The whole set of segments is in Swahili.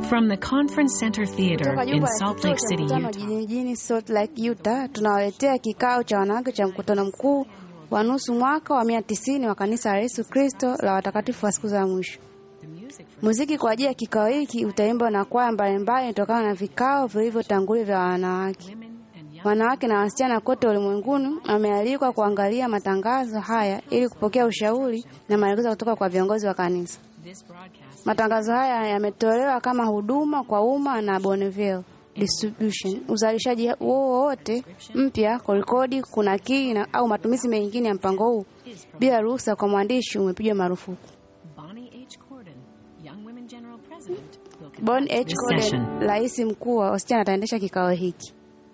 From the Conference Center Theater Kutoka in jumba la Salt kituo Lake cha City, mkutano Utah. jijini Salt Lake, Utah, tunawaletea kikao cha wanawake cha mkutano mkuu wa nusu mwaka wa mia tisini wa kanisa la Yesu Kristo la watakatifu wa siku za mwisho. Muziki kwa ajili ya kikao hiki utaimbwa na kwaya mbalimbali kutokana na vikao vilivyotangulia vya wanawake. Wanawake na wasichana kote ulimwenguni wamealikwa kuangalia matangazo haya ili kupokea ushauri na maelekezo kutoka kwa viongozi wa kanisa. Matangazo haya yametolewa kama huduma kwa umma na Bonneville Distribution. Uzalishaji huo wote mpya, kurekodi, kunakili na au matumizi mengine ya mpango huu bila ruhusa kwa mwandishi umepigwa marufuku. Bonnie H. Corden, Young Women General President, will Bon conduct H. this Corden, session. rais mkuu wa wasichana, ataendesha kikao hiki.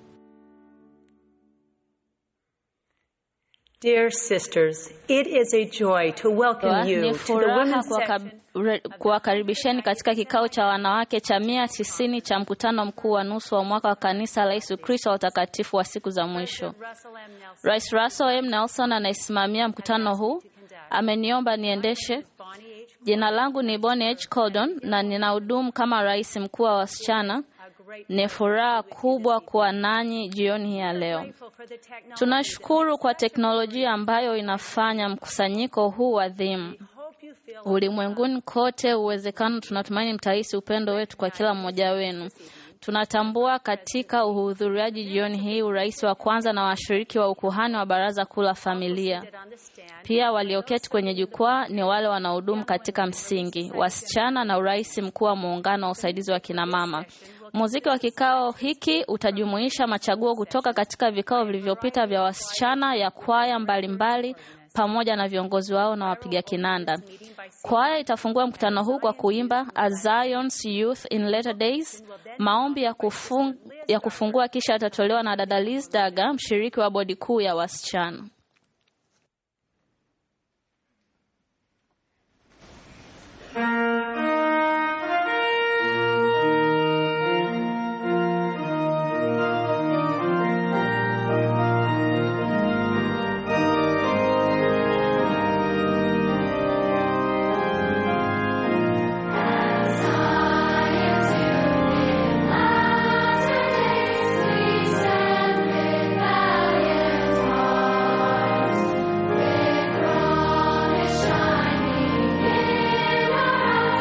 Dear sisters, it is a joy to welcome you Ni to the furaha women's kuwaka- section. re- kuwakaribisheni katika kikao cha wanawake cha mia tisini cha mkutano mkuu wa nusu wa mwaka wa kanisa la Yesu Kristo wa watakatifu wa siku za mwisho. Russell M. Nelson, Rais Russell M. Nelson anayesimamia mkutano huu ameniomba niendeshe. Bonnie H. Jina langu ni Bonnie H. Cordon na ninahudumu kama rais mkuu wa wasichana. A great Ni furaha kubwa kuwa nanyi jioni hii ya leo. grateful for the technology. Tunashukuru kwa teknolojia ambayo inafanya mkusanyiko huu adhimu Hope you feel ulimwenguni kote. Uwezekano tunatumaini mtahisi upendo wetu kwa kila mmoja wenu. Tunatambua katika uhudhuriaji jioni hii urais wa kwanza na washiriki wa ukuhani wa Baraza Kuu la Familia. on the stand. Pia walioketi kwenye jukwaa ni wale wanaohudumu katika msingi, wasichana na urais mkuu wa muungano wa usaidizi wa kinamama. Muziki wa kikao hiki utajumuisha machaguo kutoka katika vikao vilivyopita vya wasichana ya kwaya mbalimbali pamoja na viongozi wao na wapiga kinanda. Kwaya itafungua mkutano huu kwa kuimba A Zion's Youth in Latter Days. Maombi ya, kufung, ya kufungua kisha yatatolewa na dada Liz Daga, mshiriki wa bodi kuu ya wasichana. Shining in our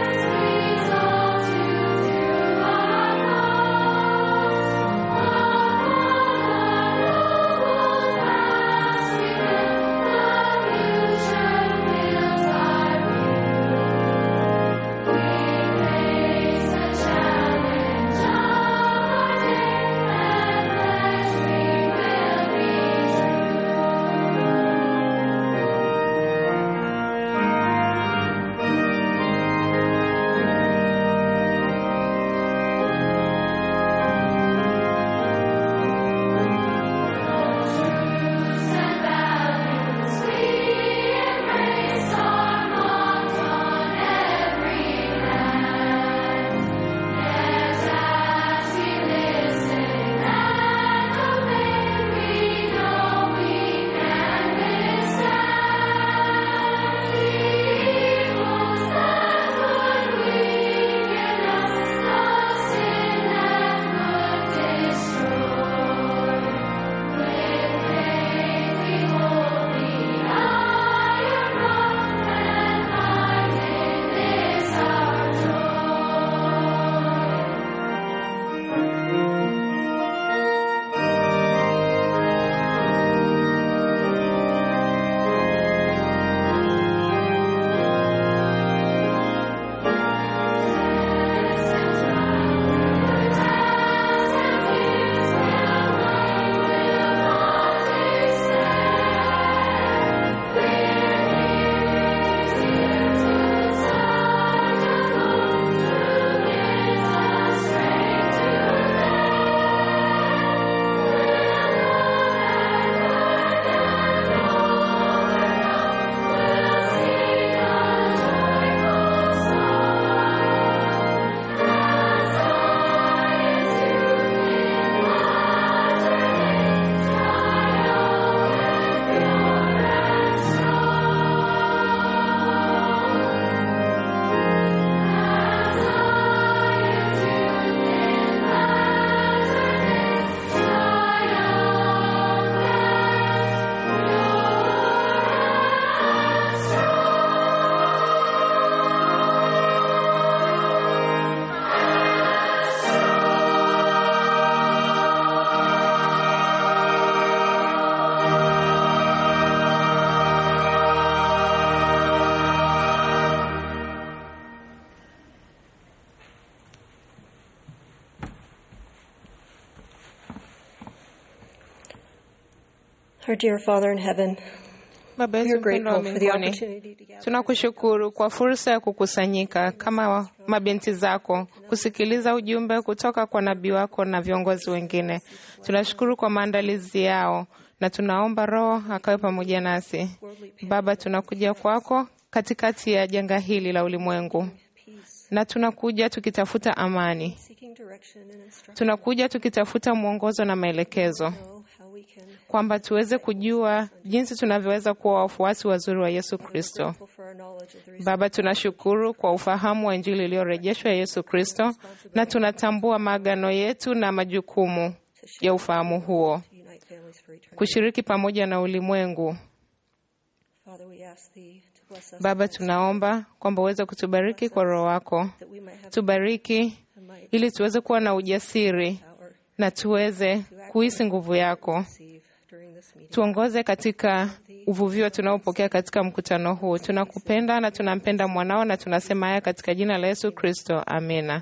Our dear Father in heaven, Baba we yetu are mpendwa wa grateful for the mbinguni, opportunity to gather. tunakushukuru kwa fursa ya kukusanyika kama mabinti zako kusikiliza ujumbe kutoka kwa nabii wako na viongozi wengine. Tunashukuru kwa maandalizi yao na tunaomba Roho akawe pamoja nasi. Baba, tunakuja kwako katikati ya janga hili la ulimwengu, na tunakuja tukitafuta amani, Seeking direction and instruction tunakuja tukitafuta mwongozo na maelekezo know how we can kwamba tuweze kujua jinsi tunavyoweza kuwa wafuasi wazuri wa Yesu Kristo. grateful for our knowledge of the Baba, tunashukuru kwa ufahamu wa Injili iliyorejeshwa ya Yesu Kristo, na tunatambua maagano yetu na majukumu ya ufahamu huo, to unite families for eternity. kushiriki pamoja na ulimwengu. Father, we ask thee to bless us Baba, tunaomba kwamba uweze kutubariki kwa Roho wako, that we might have tubariki the might ili tuweze kuwa na ujasiri power na tuweze kuhisi nguvu yako. to receive during this meeting. Tuongoze katika uvuvio tunaopokea katika mkutano huu. Tunakupenda na tunampenda mwanao, na tunasema haya katika jina la Yesu Kristo, amina.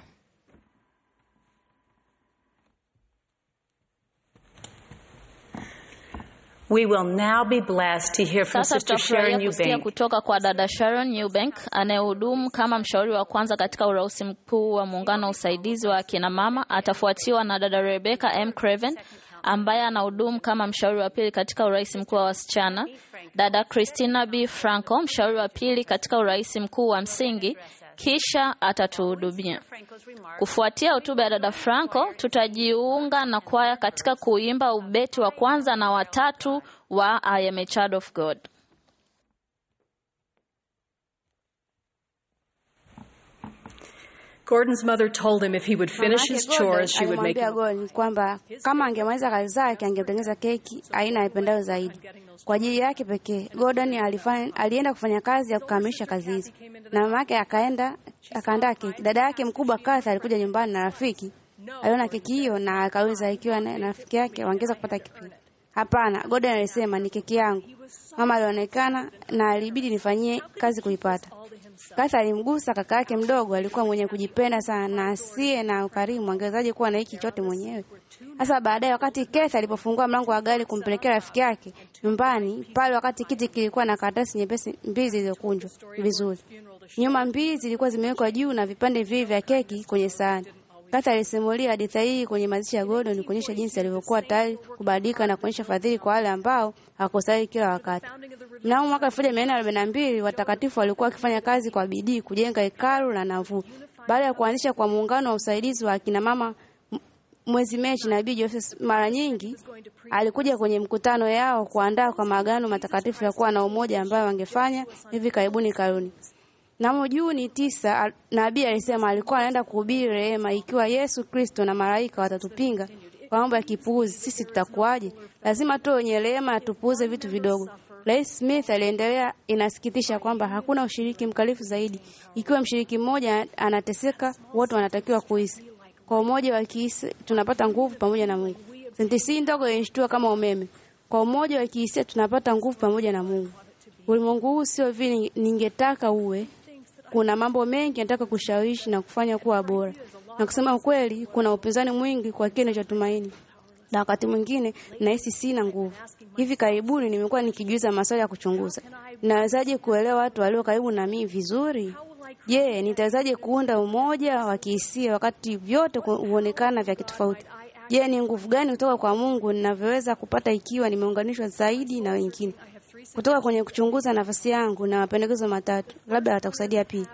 We will now be blessed to hear from Sasa Sister Sharon tutafurahia kusikia Eubank. kutoka kwa dada Sharon Eubank anayehudumu kama mshauri wa kwanza katika urausi mkuu wa muungano wa usaidizi wa akina mama. Atafuatiwa na dada Rebecca M Craven ambaye anahudumu kama mshauri wa pili katika urais mkuu wa wasichana, dada Christina B Franco mshauri wa pili katika urais mkuu wa msingi, kisha atatuhudumia. Kufuatia hotuba ya dada Franco, tutajiunga na kwaya katika kuimba ubeti wa kwanza na watatu wa I am a child of God. Gordon's mother told him if he would finish Mamake his Gordon chores, she would make alimwambia him. Gordon kwamba kama angemaliza kazi zake angemtengeneza keki aina aipendayo zaidi kwa ajili yake pekee. Gordon alifanya, alienda kufanya kazi ya kukamilisha kazi hizo, na mama yake akaenda akaandaa keki. Dada yake mkubwa Kathy alikuja nyumbani na rafiki, aliona keki hiyo na akauliza ikiwa na na rafiki yake wangeweza kupata kipi. Hapana, Gordon alisema ni keki yangu. Mama alionekana na alibidi nifanyie kazi kuipata. Kathy alimgusa kaka yake mdogo, alikuwa mwenye kujipenda sana na asiye na ukarimu, angewezaje kuwa na hiki chote mwenyewe? Sasa baadaye, wakati Kathy alipofungua mlango wa gari kumpelekea rafiki yake nyumbani pale, wakati kiti kilikuwa na karatasi nyepesi mbili zilizokunjwa vizuri, nyuma mbili zilikuwa zimewekwa juu na vipande viwili vya keki kwenye sahani. Kathy alisimulia hadithi hii kwenye mazishi ya Gordon kuonyesha jinsi alivyokuwa tayari kubadilika na kuonyesha fadhili kwa wale ambao hawakostahili kila wakati. Mnamo mwaka 1442 watakatifu walikuwa wakifanya kazi kwa bidii kujenga hekalu la nafuu. Baada ya kuanzisha kwa muungano wa usaidizi wa akina mama m- mwezi Machi, nabii Joseph mara nyingi alikuja kwenye mkutano yao kuandaa kwa maagano matakatifu ya kuwa na umoja ambayo wangefanya hivi karibuni karuni. Mnamo Juni tisa, al- nabii alisema alikuwa anaenda kuhubiri rehema. Ikiwa Yesu Kristo na malaika watatupinga kwa mambo ya kipuuzi, sisi tutakuwaje? Lazima tuwe wenye rehema na tupuuze vitu vidogo. Rais Smith aliendelea, inasikitisha kwamba hakuna ushiriki mkalifu zaidi. Ikiwa mshiriki mmoja anateseka, wote wanatakiwa kuhisi. Kwa umoja wa kihisia tunapata nguvu pamoja na Mungu. Sentensi hii ndogo ilishtua kama umeme. Kwa umoja wa kihisia tunapata nguvu pamoja na Mungu. Ulimwengu huu sio vile ningetaka uwe. Kuna mambo mengi nataka kushawishi na kufanya kuwa bora, na kusema ukweli, kuna upinzani mwingi kwa kile ninachotumaini, na wakati mwingine nahisi sina nguvu. Hivi karibuni nimekuwa nikijiuliza maswali ya kuchunguza: nawezaje kuelewa watu walio karibu na mimi vizuri? Je, nitawezaje kuunda umoja wa kihisia wakati vyote ku- huonekana vya kitofauti? Je, ni nguvu gani kutoka kwa Mungu ninavyoweza kupata ikiwa nimeunganishwa zaidi na wengine? Kutoka kwenye kuchunguza nafasi yangu na mapendekezo matatu, labda watakusaidia pia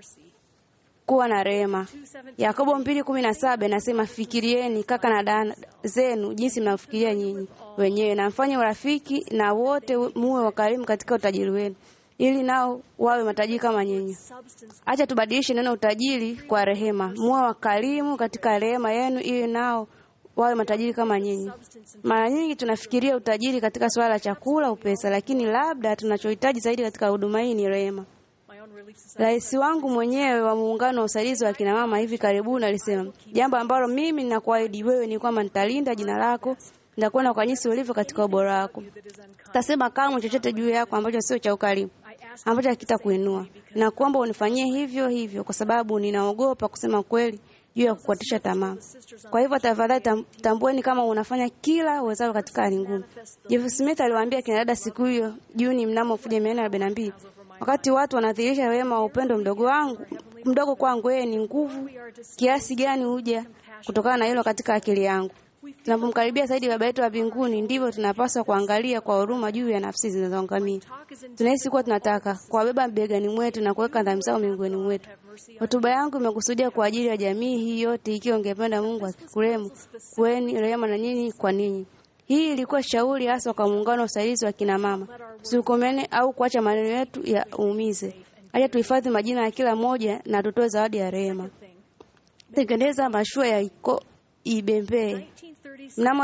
kuwa na rehema. Yakobo mbili kumi na saba inasema fikirieni kaka na dada zenu jinsi mnavyofikiria nyinyi wenyewe, na mfanye urafiki na wote, muwe wakarimu katika utajiri wenu, ili nao wawe matajiri kama nyinyi. Acha tubadilishe neno utajiri kwa rehema. Muwe wakarimu katika rehema yenu, ili nao wawe matajiri kama nyinyi. Mara nyingi tunafikiria utajiri katika swala la chakula au pesa, lakini labda tunachohitaji zaidi katika huduma hii ni rehema. Rais wangu mwenyewe wa muungano wa usaidizi wa kina mama hivi karibuni alisema jambo ambalo mimi ninakuahidi wewe ni kwamba nitalinda jina lako, nitakwenda kwa jinsi ulivyo katika ubora wako. Sitasema kamwe chochote juu yako ambacho sio cha ukarimu, ambacho hakitakuinua. Na kuomba unifanyie hivyo hivyo, kwa sababu ninaogopa kusema kweli juu ya kukatisha tamaa. Kwa hivyo tafadhali tam- tambueni kama unafanya kila uwezalo katika hali ngumu. Jeff Smith aliwaambia kina dada siku hiyo Juni mnamo 1442 wakati watu wanadhihirisha wema wa upendo mdogo wangu mdogo kwangu, yeye ni nguvu kiasi gani huja kutokana na hilo katika akili yangu. Tunapomkaribia zaidi Baba yetu wa mbinguni, ndivyo tunapaswa kuangalia kwa huruma juu ya nafsi zinazoangamia. Tunahisi kuwa tunataka kuwabeba begani mwetu na kuweka dhambi zao miongoni mwetu. Hotuba yangu imekusudia kwa ajili ya jamii hii yote, ikiwa ungependa Mungu akikurehemu, kuweni rehema na nyinyi kwa ninyi. Hii ilikuwa shauri hasa kwa muungano wa usaidizi wa kina mama. Tusikomene au kuacha maneno yetu ya uumize. Acha tuhifadhi majina ya kila mmoja na tutoe zawadi ya rehema. Tengeneza mashua ya iko ibembee. Mnamo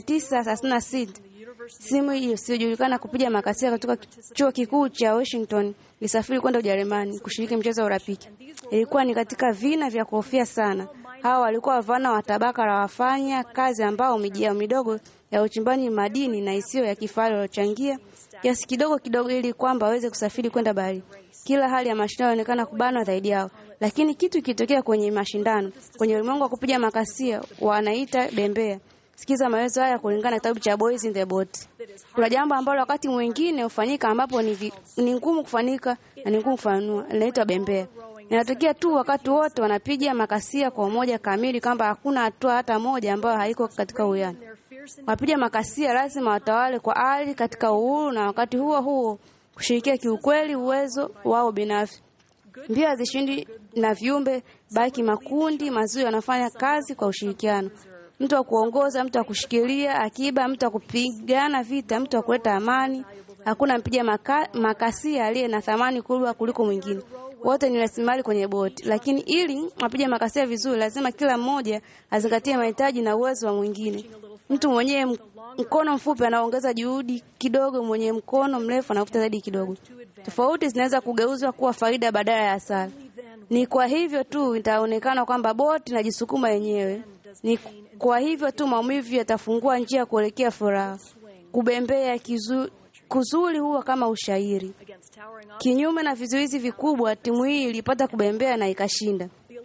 1936 simu isiyojulikana kupiga makasia kutoka chuo kikuu cha Washington ilisafiri kwenda Ujerumani kushiriki mchezo wa urafiki. Ilikuwa ni katika vina vya kuhofia sana. Hawa walikuwa wavulana wa tabaka la wafanya kazi ambao miji yao midogo ya uchimbaji madini na isiyo ya kifahari waliochangia kiasi kidogo kidogo ili kwamba waweze kusafiri kwenda bahari. Kila hali ya mashindano inaonekana kubanwa zaidi yao, lakini kitu kitokea kwenye mashindano, kwenye ulimwengu wa kupiga makasia wanaita bembea. Sikiza maelezo haya kulingana na kitabu cha Boys in the Boat. Kuna jambo ambalo wakati mwingine hufanyika ambapo ni, vi, ni ngumu kufanyika na ni ngumu kufanua, linaitwa bembea. Inatokea tu wakati wote wanapiga makasia kwa umoja kamili, kwamba hakuna hatua hata moja ambayo haiko katika uwiano. Wapiga makasia lazima watawale kwa ari katika uhuru na wakati huo huo kushirikia kiukweli uwezo wao binafsi. Mbio hazishindi na viumbe, baki makundi mazuri wanafanya kazi kwa ushirikiano. Mtu wa kuongoza, mtu wa kushikilia akiba, mtu wa kupigana vita, mtu wa kuleta amani. Hakuna mpiga maka, makasia aliye na thamani kubwa kuliko mwingine. Wote ni rasilimali kwenye boti, lakini ili apige makasia vizuri, lazima kila mmoja azingatie mahitaji na uwezo wa mwingine. Mtu mwenye mkono mfupi anaongeza juhudi kidogo, mwenye mkono mrefu anavuta zaidi kidogo. Tofauti zinaweza kugeuzwa kuwa faida badala ya hasara. Ni kwa hivyo tu itaonekana kwamba boti inajisukuma yenyewe. Ni kwa hivyo tu maumivu yatafungua njia kuelekea furaha. Kubembea kizu, kuzuri huwa kama ushairi. Kinyume na vizuizi vikubwa, timu hii ilipata kubembea na ikashinda.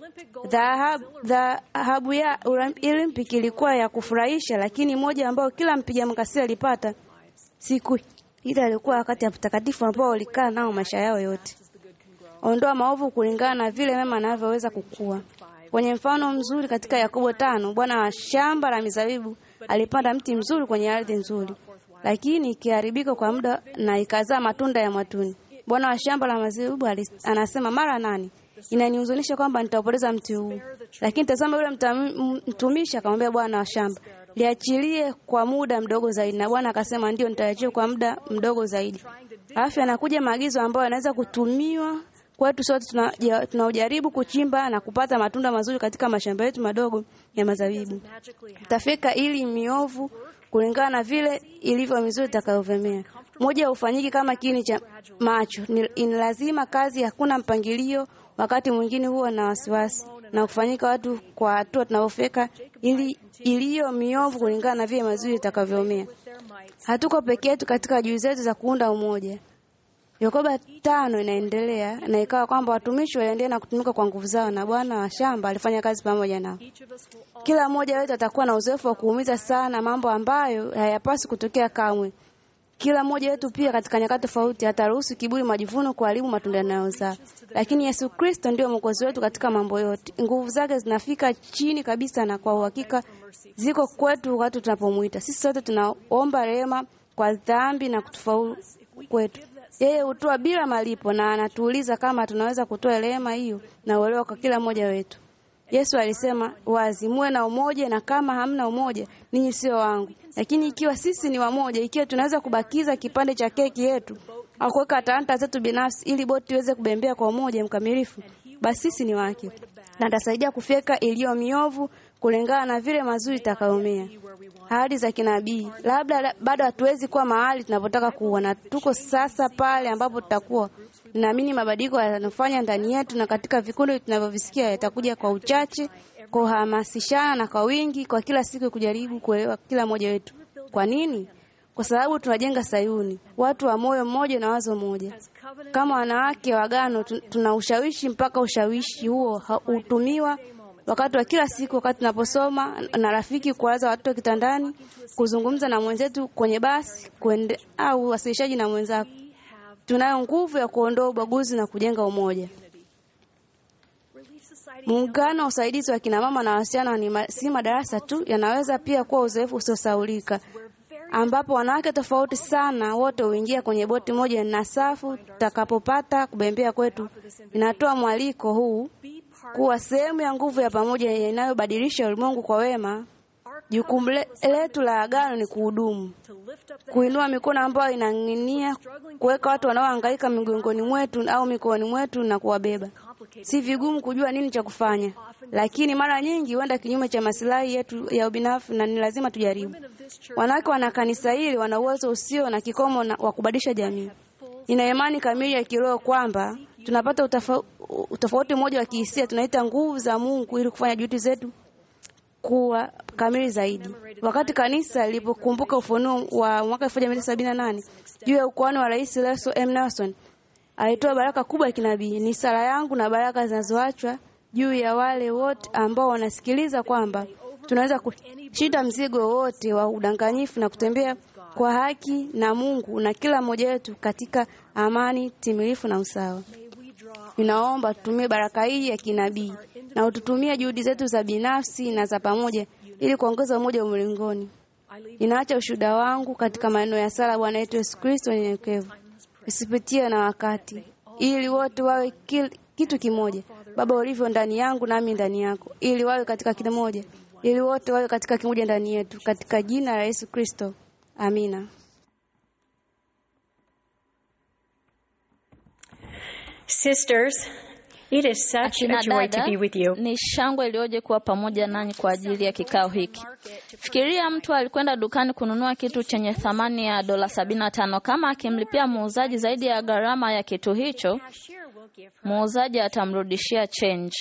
Dhahabu ya Olympic ilikuwa ya kufurahisha, lakini moja ambayo kila mpiga makasia alipata siku ile alikuwa wakati ya mtakatifu ambao walikaa nao maisha yao yote. Ondoa maovu kulingana na vile mema anavyoweza kukua. Kwenye mfano mzuri katika Yakobo tano, bwana wa shamba la mizabibu alipanda mti mzuri kwenye ardhi nzuri, lakini ikiharibika kwa muda na ikazaa matunda ya mwatuni. Bwana wa shamba la mizabibu anasema mara nane, inanihuzunisha kwamba nitaupoteza mti huu. Lakini tazama, yule mtumishi akamwambia bwana wa shamba, liachilie kwa muda mdogo zaidi. Na bwana akasema, ndio, nitaliachia kwa muda mdogo zaidi. Alafu anakuja maagizo ambayo yanaweza kutumiwa kwetu sote tunaojaribu kuchimba na kupata matunda mazuri katika mashamba yetu madogo ya mazabibu. Tafika ili miovu kulingana na vile ilivyo mizuri itakayovemea. Moja hufanyiki kama kiini cha macho, ni lazima kazi, hakuna mpangilio. Wakati mwingine huwa na wasiwasi na kufanyika watu kwa hatua tunavyofika ili iliyo miovu kulingana na vile mazuri itakavyomea. Hatuko peke yetu katika juhudi zetu za kuunda umoja. Yakobo tano inaendelea na ikawa kwamba watumishi waliendelea na kutumika kwa nguvu zao, na bwana wa shamba alifanya kazi pamoja nao. Kila mmoja wetu atakuwa na uzoefu wa kuumiza sana, mambo ambayo hayapaswi kutokea kamwe. Kila mmoja wetu pia katika nyakati tofauti ataruhusu kiburi, majivuno kuharibu matunda yanayozaa, lakini Yesu Kristo ndio mwokozi wetu katika mambo yote. Nguvu zake zinafika chini kabisa, na kwa uhakika ziko kwetu wakati tunapomwita. Sisi sote tunaomba rehema kwa dhambi na kutufaulu kwetu. Yeye hutoa bila malipo na anatuuliza kama tunaweza kutoa rehema hiyo na uelewa kwa kila mmoja wetu. Yesu alisema wazi, muwe na umoja, na kama hamna umoja, ninyi sio wangu. Lakini ikiwa sisi ni wamoja, ikiwa tunaweza kubakiza kipande cha keki yetu au kuweka talanta zetu binafsi ili boti iweze kubembea kwa umoja mkamilifu, basi sisi ni wake, na atasaidia kufyeka iliyo miovu kulingana na vile mazuri itakayomea. Ahadi za kinabii. Labda bado hatuwezi kuwa mahali tunapotaka kuwa, na tuko sasa pale ambapo tutakuwa. Ninaamini mabadiliko yanayofanya ndani yetu na katika vikundi tunavyovisikia yatakuja kwa uchache, kuhamasishana na kwa wingi, kwa kila siku kujaribu kuelewa kila mmoja wetu. Kwa nini? Kwa sababu tunajenga Sayuni, watu wa moyo mmoja na wazo moja. Kama wanawake wa agano, tuna ushawishi mpaka ushawishi huo hutumiwa wakati wa kila siku, wakati tunaposoma na rafiki, kuwalaza watoto kitandani, kuzungumza na mwenzetu kwenye basi kuende, au wasilishaji na mwenzako. Tunayo nguvu ya kuondoa ubaguzi na kujenga umoja. Muungano wa usaidizi wa kina mama na wasichana ni ma, si madarasa tu, yanaweza pia kuwa uzoefu usiosaulika ambapo wanawake tofauti sana wote huingia kwenye boti moja na safu tutakapopata kubembea kwetu. Inatoa mwaliko huu kuwa sehemu ya nguvu ya pamoja inayobadilisha ulimwengu kwa wema. Jukumu le- letu la agano ni kuhudumu, kuinua mikono ambayo inang'inia, kuweka watu wanaohangaika migongoni mwetu au mikoani mwetu na kuwabeba. Si vigumu kujua nini cha kufanya, lakini mara nyingi huenda kinyume cha masilahi yetu ya ubinafsi, na ni lazima tujaribu. Wanawake wana kanisa hili wana uwezo usio na kikomo na- wa kubadilisha jamii. Nina imani kamili ya kiroho kwamba tunapata utafa- utofauti mmoja wa kihisia, tunaita nguvu za Mungu ili kufanya juhudi zetu kuwa kamili zaidi. Wakati kanisa lilipokumbuka ufunuo wa mwaka 1978 juu ya ukuhani wa Rais Russell M. Nelson, alitoa baraka kubwa ya kinabii: ni sala yangu na baraka zinazoachwa juu ya wale wote ambao wanasikiliza kwamba tunaweza kushinda mzigo wote wa udanganyifu na kutembea kwa haki na Mungu na kila mmoja wetu katika amani timilifu na usawa. Ninaomba tutumie baraka hii ya kinabii na ututumie juhudi zetu za binafsi na za pamoja ili kuongeza umoja ulimwenguni. Ninaacha ushuhuda wangu katika maneno ya sala Bwana wetu Yesu Kristo nyenyekevu, isipitie na wakati, ili wote wawe kil, kitu kimoja, Baba ulivyo ndani yangu nami ndani yako, ili wawe katika kimoja, ili wote wawe katika kimoja ndani yetu, katika jina la Yesu Kristo, amina. Sisters, it is such Akina a joy to dada, be with you. ni shangwe iliyoje kuwa pamoja nanyi kwa ajili ya kikao hiki. Fikiria mtu alikwenda dukani kununua kitu chenye thamani ya dola sabini na tano. Kama akimlipia muuzaji zaidi ya gharama ya kitu hicho, muuzaji atamrudishia change.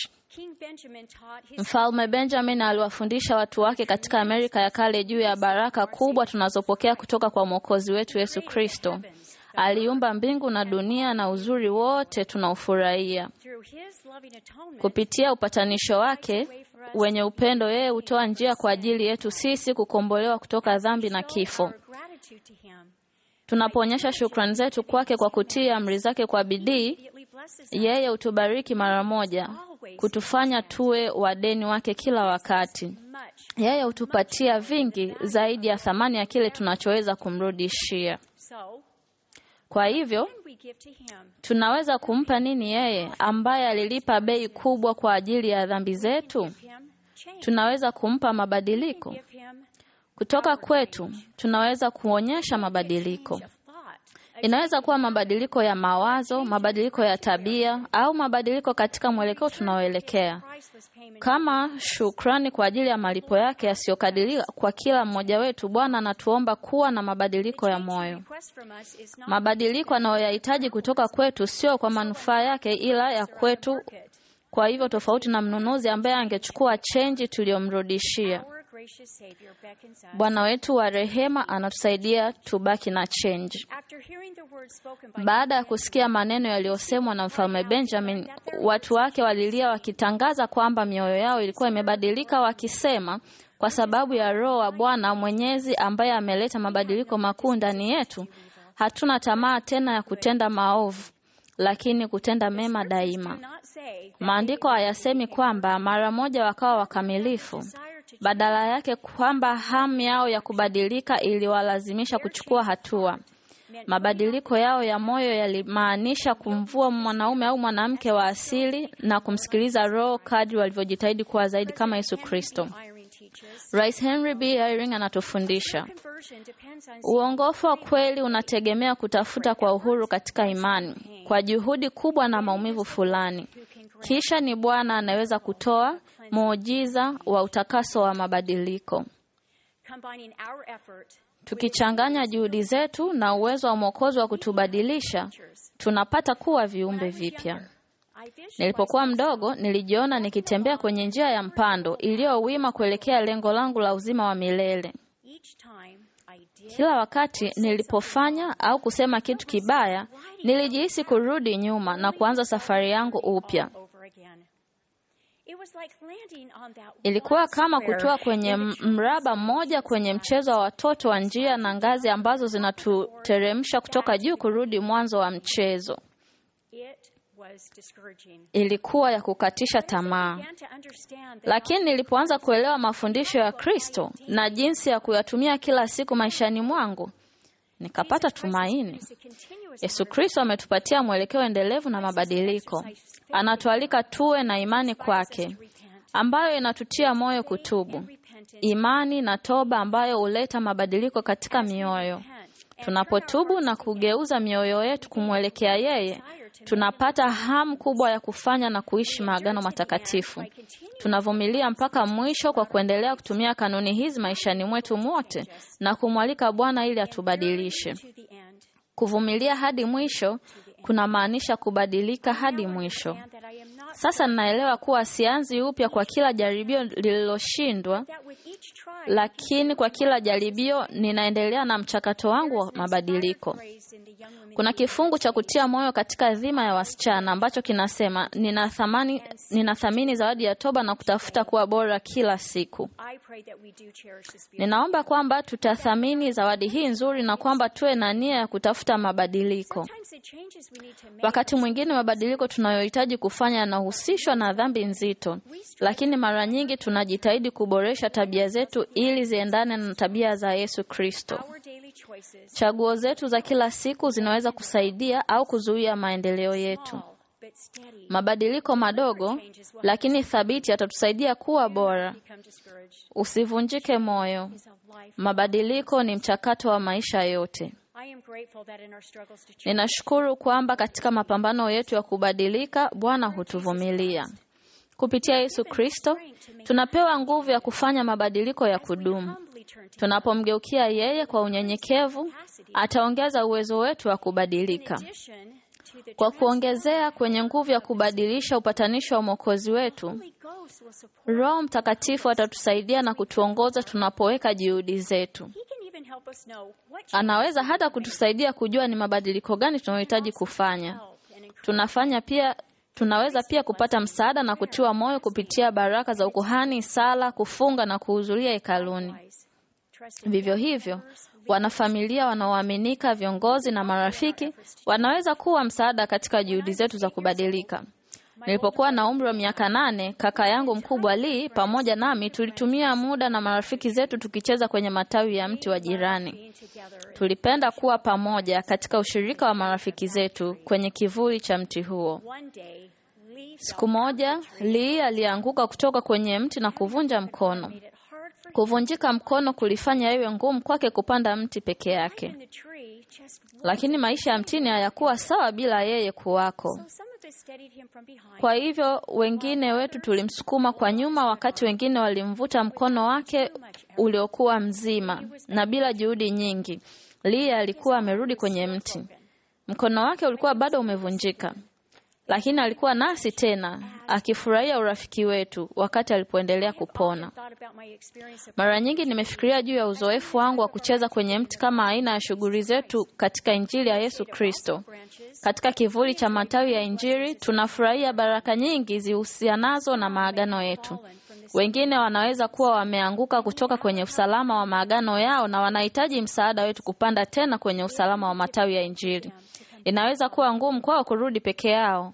Mfalme Benjamin aliwafundisha watu wake katika Amerika ya kale juu ya baraka kubwa tunazopokea kutoka kwa Mwokozi wetu Yesu Kristo. Aliumba mbingu na dunia na uzuri wote tunaofurahia. Kupitia upatanisho wake wenye upendo, yeye hutoa njia kwa ajili yetu sisi kukombolewa kutoka dhambi na kifo. Tunapoonyesha shukrani zetu kwake kwa kutii amri zake kwa bidii, yeye hutubariki mara moja, kutufanya tuwe wadeni wake kila wakati. Yeye hutupatia vingi zaidi ya thamani ya kile tunachoweza kumrudishia. Kwa hivyo tunaweza kumpa nini yeye ambaye alilipa bei kubwa kwa ajili ya dhambi zetu? Tunaweza kumpa mabadiliko kutoka kwetu. Tunaweza kuonyesha mabadiliko. Inaweza kuwa mabadiliko ya mawazo, mabadiliko ya tabia, au mabadiliko katika mwelekeo tunaoelekea. Kama shukrani kwa ajili ya malipo yake yasiyokadiriwa kwa kila mmoja wetu, Bwana anatuomba kuwa na mabadiliko ya moyo. Mabadiliko anayoyahitaji kutoka kwetu sio kwa manufaa yake, ila ya kwetu. Kwa hivyo, tofauti na mnunuzi ambaye angechukua chenji tuliyomrudishia, Bwana wetu wa rehema anatusaidia tubaki na chenji. Baada ya kusikia maneno yaliyosemwa na mfalme Benjamin, watu wake walilia wakitangaza kwamba mioyo yao ilikuwa imebadilika, wakisema, kwa sababu ya Roho wa Bwana Mwenyezi ambaye ameleta mabadiliko makuu ndani yetu, hatuna tamaa tena ya kutenda maovu, lakini kutenda mema daima. Maandiko hayasemi kwamba mara moja wakawa wakamilifu, badala yake kwamba hamu yao ya kubadilika iliwalazimisha kuchukua hatua. Mabadiliko yao ya moyo yalimaanisha kumvua mwanaume au mwanamke wa asili na kumsikiliza Roho kadri walivyojitahidi kuwa zaidi kama Yesu Kristo. Rais Henry B. Eyring anatufundisha uongofu wa kweli unategemea kutafuta kwa uhuru katika imani kwa juhudi kubwa na maumivu fulani. Kisha ni Bwana anaweza kutoa muujiza wa utakaso wa mabadiliko. Tukichanganya juhudi zetu na uwezo wa Mwokozi wa kutubadilisha, tunapata kuwa viumbe vipya. Nilipokuwa mdogo, nilijiona nikitembea kwenye njia ya mpando iliyowima kuelekea lengo langu la uzima wa milele. Kila wakati nilipofanya au kusema kitu kibaya, nilijihisi kurudi nyuma na kuanza safari yangu upya. Ilikuwa kama kutoa kwenye m- mraba mmoja kwenye mchezo wa watoto wa njia na ngazi ambazo zinatuteremsha kutoka juu kurudi mwanzo wa mchezo. Ilikuwa ya kukatisha tamaa. Lakini nilipoanza kuelewa mafundisho ya Kristo na jinsi ya kuyatumia kila siku maishani mwangu, nikapata tumaini. Yesu Kristo ametupatia mwelekeo endelevu na mabadiliko. Anatualika tuwe na imani kwake, ambayo inatutia moyo kutubu, imani na toba ambayo huleta mabadiliko katika mioyo. Tunapotubu na kugeuza mioyo yetu kumwelekea yeye, tunapata hamu kubwa ya kufanya na kuishi maagano matakatifu. Tunavumilia mpaka mwisho kwa kuendelea kutumia kanuni hizi maishani mwetu mwote na kumwalika Bwana ili atubadilishe. Kuvumilia hadi mwisho kunamaanisha kubadilika hadi mwisho. Sasa ninaelewa kuwa sianzi upya kwa kila jaribio lililoshindwa, lakini kwa kila jaribio ninaendelea na mchakato wangu wa mabadiliko. Kuna kifungu cha kutia moyo katika dhima ya wasichana ambacho kinasema ninathamani, ninathamini zawadi ya toba na kutafuta kuwa bora kila siku. Ninaomba kwamba tutathamini zawadi hii nzuri na kwamba tuwe na nia ya kutafuta mabadiliko. Wakati mwingine mabadiliko tunayohitaji kufanya yanahusishwa na dhambi nzito, lakini mara nyingi tunajitahidi kuboresha tabia zetu ili ziendane na tabia za Yesu Kristo. Chaguo zetu za kila siku zinaweza kusaidia au kuzuia maendeleo yetu. Mabadiliko madogo lakini thabiti yatatusaidia kuwa bora. Usivunjike moyo. Mabadiliko ni mchakato wa maisha yote. Ninashukuru kwamba katika mapambano yetu ya kubadilika, Bwana hutuvumilia. Kupitia Yesu Kristo, tunapewa nguvu ya kufanya mabadiliko ya kudumu. Tunapomgeukia yeye kwa unyenyekevu, ataongeza uwezo wetu wa kubadilika. Kwa kuongezea kwenye nguvu ya kubadilisha upatanisho wa Mwokozi wetu, Roho Mtakatifu atatusaidia na kutuongoza tunapoweka juhudi zetu. Anaweza hata kutusaidia kujua ni mabadiliko gani tunayohitaji kufanya. Tunafanya pia tunaweza pia kupata msaada na kutiwa moyo kupitia baraka za ukuhani, sala, kufunga na kuhudhuria hekaluni. Vivyo hivyo, wanafamilia wanaoaminika, viongozi na marafiki wanaweza kuwa msaada katika juhudi zetu za kubadilika. Nilipokuwa na umri wa miaka nane, kaka yangu mkubwa Lee pamoja nami tulitumia muda na marafiki zetu tukicheza kwenye matawi ya mti wa jirani. Tulipenda kuwa pamoja katika ushirika wa marafiki zetu kwenye kivuli cha mti huo. Siku moja, Lee alianguka kutoka kwenye mti na kuvunja mkono. Kuvunjika mkono kulifanya iwe ngumu kwake kupanda mti peke yake, lakini maisha ya mtini hayakuwa sawa bila yeye kuwako. Kwa hivyo wengine wetu tulimsukuma kwa nyuma, wakati wengine walimvuta mkono wake uliokuwa mzima, na bila juhudi nyingi, Lee alikuwa amerudi kwenye mti. Mkono wake ulikuwa bado umevunjika, lakini alikuwa nasi tena, akifurahia urafiki wetu wakati alipoendelea kupona. Mara nyingi nimefikiria juu ya uzoefu wangu wa kucheza kwenye mti kama aina ya shughuli zetu katika Injili ya Yesu Kristo. Katika kivuli cha matawi ya Injili tunafurahia baraka nyingi zihusianazo na maagano yetu. Wengine wanaweza kuwa wameanguka kutoka kwenye usalama wa maagano yao na wanahitaji msaada wetu kupanda tena kwenye usalama wa matawi ya Injili. Inaweza kuwa ngumu kwao kurudi peke yao.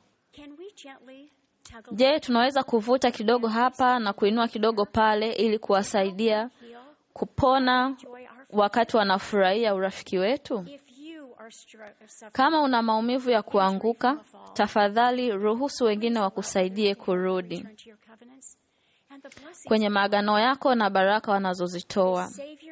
Je, tunaweza kuvuta kidogo hapa na kuinua kidogo pale ili kuwasaidia kupona wakati wanafurahia urafiki wetu? Kama una maumivu ya kuanguka, tafadhali ruhusu wengine wakusaidie kurudi kwenye maagano yako na baraka wanazozitoa.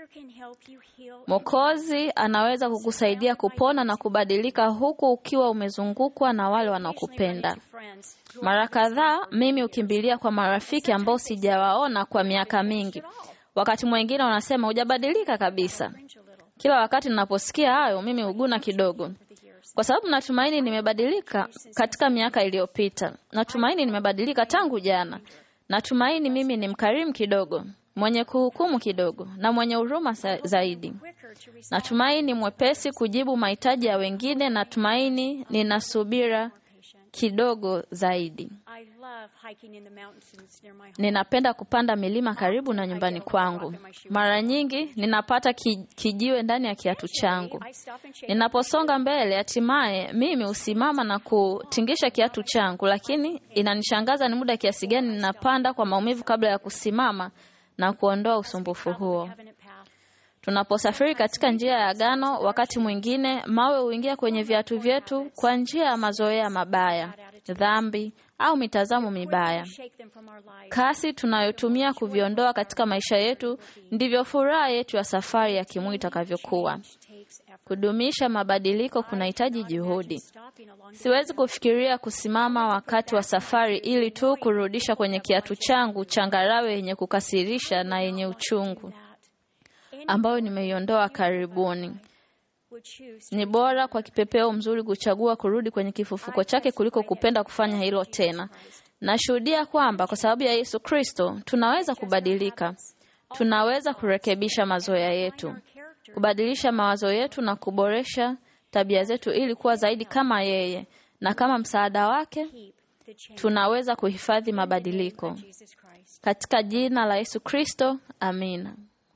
Mwokozi anaweza kukusaidia kupona na kubadilika huku ukiwa umezungukwa na wale wanaokupenda. Mara kadhaa mimi hukimbilia kwa marafiki ambao sijawaona kwa miaka mingi. Wakati mwingine wanasema hujabadilika kabisa. Kila wakati ninaposikia hayo, mimi huguna kidogo, kwa sababu natumaini nimebadilika katika miaka iliyopita. Natumaini nimebadilika tangu jana. Natumaini mimi ni mkarimu kidogo, mwenye kuhukumu kidogo, na mwenye huruma zaidi. Natumaini mwepesi kujibu mahitaji ya wengine. Natumaini nina subira kidogo zaidi. I love hiking in the mountains near my home. Ninapenda kupanda milima karibu na nyumbani kwangu. Mara nyingi ninapata ki, kijiwe ndani ya kiatu changu. I stop and shake. Ninaposonga mbele, hatimaye mimi husimama na kutingisha kiatu changu, lakini inanishangaza ni muda kiasi gani ninapanda kwa maumivu kabla ya kusimama na kuondoa usumbufu huo. Covenant path. Tunaposafiri katika njia ya agano, wakati mwingine mawe huingia kwenye viatu vyetu kwa njia ya mazoea mabaya, dhambi au mitazamo mibaya. Shake them from our lives. Kasi tunayotumia kuviondoa katika maisha yetu ndivyo furaha yetu ya safari ya kimwili itakavyokuwa. Takes effort. Kudumisha mabadiliko kunahitaji juhudi. Stopping along the Siwezi kufikiria kusimama wakati wa safari ili tu kurudisha kwenye kiatu changu changarawe yenye kukasirisha na yenye uchungu ambayo nimeiondoa karibuni. would choose Ni bora kwa kipepeo mzuri kuchagua kurudi kwenye kifufuko chake kuliko kupenda kufanya hilo tena. Nashuhudia kwamba kwa sababu ya Yesu Kristo tunaweza kubadilika, tunaweza kurekebisha mazoea yetu, kubadilisha mawazo yetu na kuboresha tabia zetu ili kuwa zaidi kama yeye, na kama msaada wake the change tunaweza kuhifadhi mabadiliko. Jesus Christ. Katika jina la Yesu Kristo, amina.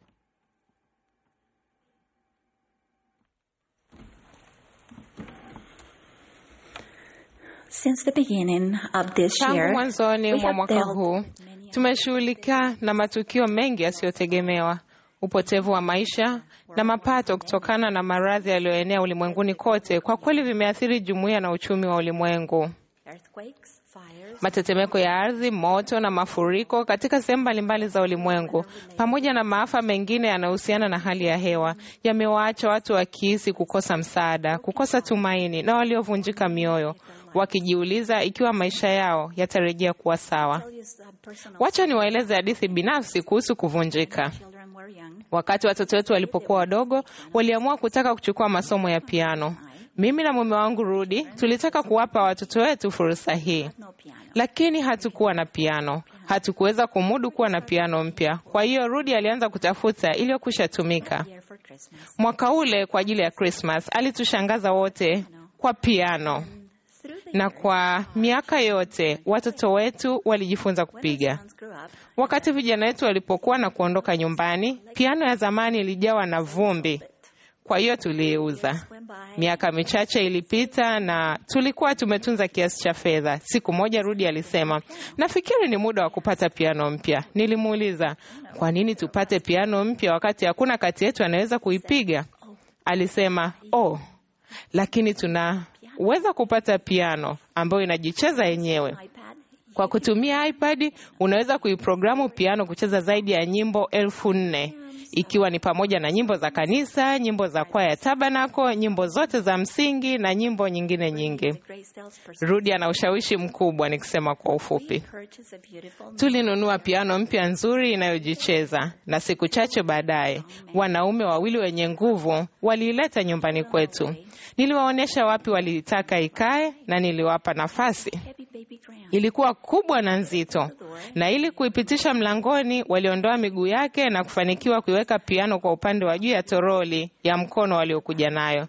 Since the beginning of this Tangu year, mwanzoni we mwa have mwaka dealt huu tumeshughulika na matukio mengi yasiyotegemewa, upotevu wa maisha na mapato kutokana na maradhi yaliyoenea ulimwenguni kote. Kwa kweli vimeathiri jumuiya na uchumi wa ulimwengu. earthquakes, fires, Matetemeko ya ardhi, moto na mafuriko katika sehemu mbalimbali za ulimwengu, pamoja na maafa mengine yanayohusiana na hali ya hewa, yamewaacha watu wakihisi kukosa msaada, kukosa tumaini na waliovunjika mioyo, wakijiuliza ikiwa maisha yao yatarejea kuwa sawa. tell you some personal Wacha niwaeleze hadithi binafsi kuhusu kuvunjika. children were young. Wakati watoto wetu walipokuwa wadogo, waliamua kutaka kuchukua masomo ya piano. Mimi na mume wangu Rudi tulitaka kuwapa watoto wetu fursa hii, No piano. lakini hatukuwa na piano. Hatukuweza kumudu kuwa na piano mpya. Kwa hiyo Rudi alianza kutafuta iliyokwisha tumika. Here for Christmas. Mwaka ule kwa ajili ya Christmas alitushangaza wote kwa piano, Through the na kwa miaka yote watoto wetu walijifunza kupiga. sons grew up, Wakati vijana wetu walipokuwa na kuondoka nyumbani, piano ya zamani ilijawa na vumbi, kwa hiyo tuliiuza. went by, Miaka michache ilipita na tulikuwa tumetunza kiasi cha fedha. Siku moja Rudi alisema, nafikiri ni muda wa kupata piano mpya. Nilimuuliza, kwa nini tupate piano mpya wakati hakuna kati yetu anaweza kuipiga? Alisema, oh, lakini tunaweza kupata piano ambayo inajicheza yenyewe. iPad, Kwa kutumia iPad unaweza kuiprogramu piano kucheza zaidi ya nyimbo elfu nne ikiwa ni pamoja na nyimbo za kanisa, nyimbo za kwaya ya Tabernacle, nyimbo zote za msingi na nyimbo nyingine nyingi. Grace salesperson. Rudi ana ushawishi mkubwa, nikisema kwa ufupi. Purchase a beautiful Tulinunua piano mpya nzuri inayojicheza, na siku chache baadaye wanaume wawili wenye nguvu waliileta nyumbani kwetu. Niliwaonyesha wapi waliitaka ikae na niliwapa nafasi. heavy baby grand. Ilikuwa kubwa na nzito, na ili kuipitisha mlangoni, waliondoa miguu yake na kufanikiwa kuiweka piano kwa upande wa juu ya toroli ya mkono waliokuja nayo.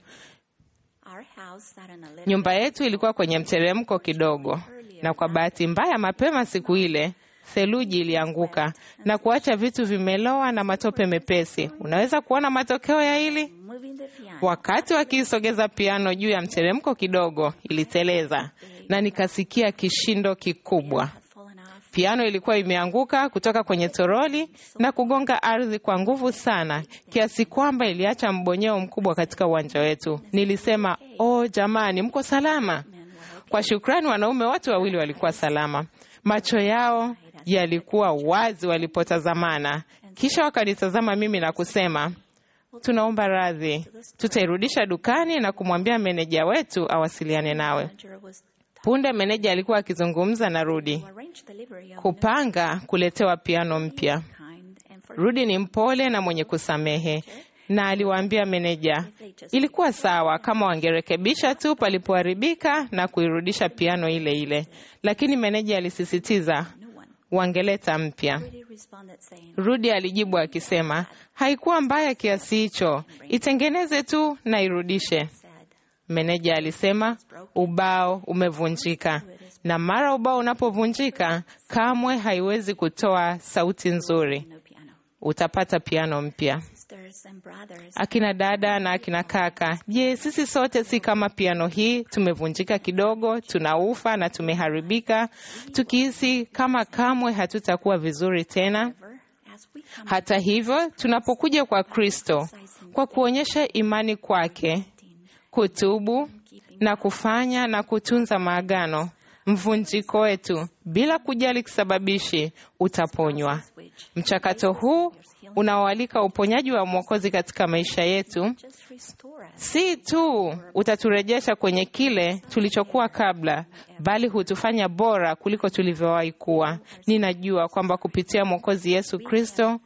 Our house sat on a little Nyumba yetu ilikuwa kwenye mteremko kidogo, na kwa bahati mbaya, mapema siku ile theluji ilianguka na kuacha vitu vimeloa na matope mepesi. Unaweza kuona matokeo ya hili? moving the piano. Wakati wakiisogeza piano juu ya mteremko kidogo, iliteleza na nikasikia kishindo kikubwa. had fallen off. Piano ilikuwa imeanguka kutoka kwenye toroli na kugonga ardhi kwa nguvu sana kiasi kwamba iliacha mbonyeo mkubwa katika uwanja wetu. Nilisema, oh jamani, mko salama? Kwa shukrani, wanaume wote wawili walikuwa salama. Macho yao yalikuwa wazi walipotazamana, kisha wakanitazama mimi na kusema, tunaomba radhi, tutairudisha dukani na kumwambia meneja wetu awasiliane nawe. Manager was Punde meneja alikuwa akizungumza na Rudi to arrange delivery of kupanga kuletewa piano mpya. kind and for Rudi ni mpole na mwenye kusamehe, na aliwaambia meneja ilikuwa sawa kama wangerekebisha tu palipoharibika na kuirudisha piano ile ile, lakini meneja alisisitiza new one. wangeleta mpya. Rudy responded saying, Rudi alijibu akisema haikuwa mbaya kiasi hicho, itengeneze tu na irudishe. said, Meneja alisema ubao umevunjika, na mara ubao unapovunjika kamwe haiwezi kutoa sauti nzuri. No piano. Utapata piano mpya. Sisters and brothers, Akina dada na akina kaka, je, sisi sote si kama piano hii? Tumevunjika kidogo, tunaufa na tumeharibika, tukihisi kama kamwe hatutakuwa vizuri tena. ever, as we come Hata hivyo, tunapokuja kwa Kristo kwa kuonyesha imani kwake, kutubu na kufanya na kutunza maagano, mvunjiko wetu bila kujali kisababishi utaponywa. Mchakato huu unaoalika uponyaji wa Mwokozi katika maisha yetu just restore us. si tu utaturejesha kwenye kile tulichokuwa kabla, bali hutufanya bora kuliko tulivyowahi kuwa. Ninajua kwamba kupitia Mwokozi Yesu Kristo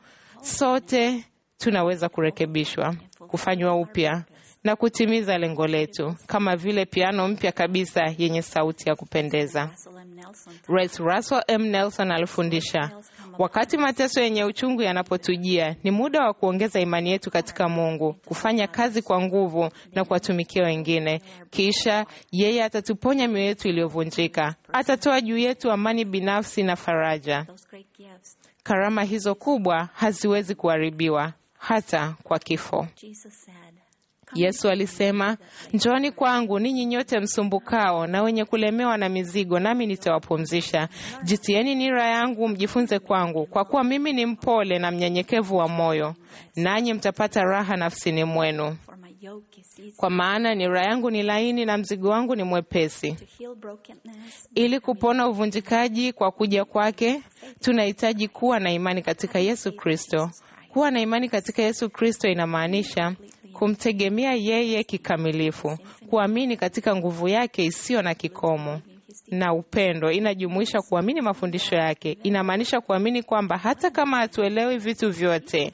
sote tunaweza kurekebishwa, kufanywa upya na kutimiza lengo letu, kama vile piano mpya kabisa yenye sauti ya kupendeza. Russell M. Nelson Rais Russell M. Nelson alifundisha, wakati mateso yenye uchungu yanapotujia, ni muda wa kuongeza imani yetu katika Mungu, kufanya kazi kwa nguvu na kuwatumikia wengine. Kisha yeye atatuponya mioyo yetu iliyovunjika, atatoa juu yetu amani binafsi na faraja. those great gifts. Karama hizo kubwa haziwezi kuharibiwa hata kwa kifo. Jesus said, Yesu alisema, njooni kwangu ninyi nyote msumbukao na wenye kulemewa na mizigo, nami nitawapumzisha. Jitieni nira yangu, mjifunze kwangu, kwa kuwa mimi ni mpole na mnyenyekevu wa moyo, nanyi mtapata raha nafsini mwenu. For my yoke is easy Kwa maana nira yangu ni laini na mzigo wangu ni mwepesi. to heal brokenness. Ili kupona uvunjikaji kwa kuja kwake, tunahitaji kuwa na imani katika Yesu Kristo. Kuwa na imani katika Yesu Kristo inamaanisha kumtegemea yeye kikamilifu, kuamini katika nguvu yake isiyo na kikomo na upendo. Inajumuisha kuamini mafundisho yake. Inamaanisha kuamini kwamba hata kama hatuelewi vitu vyote,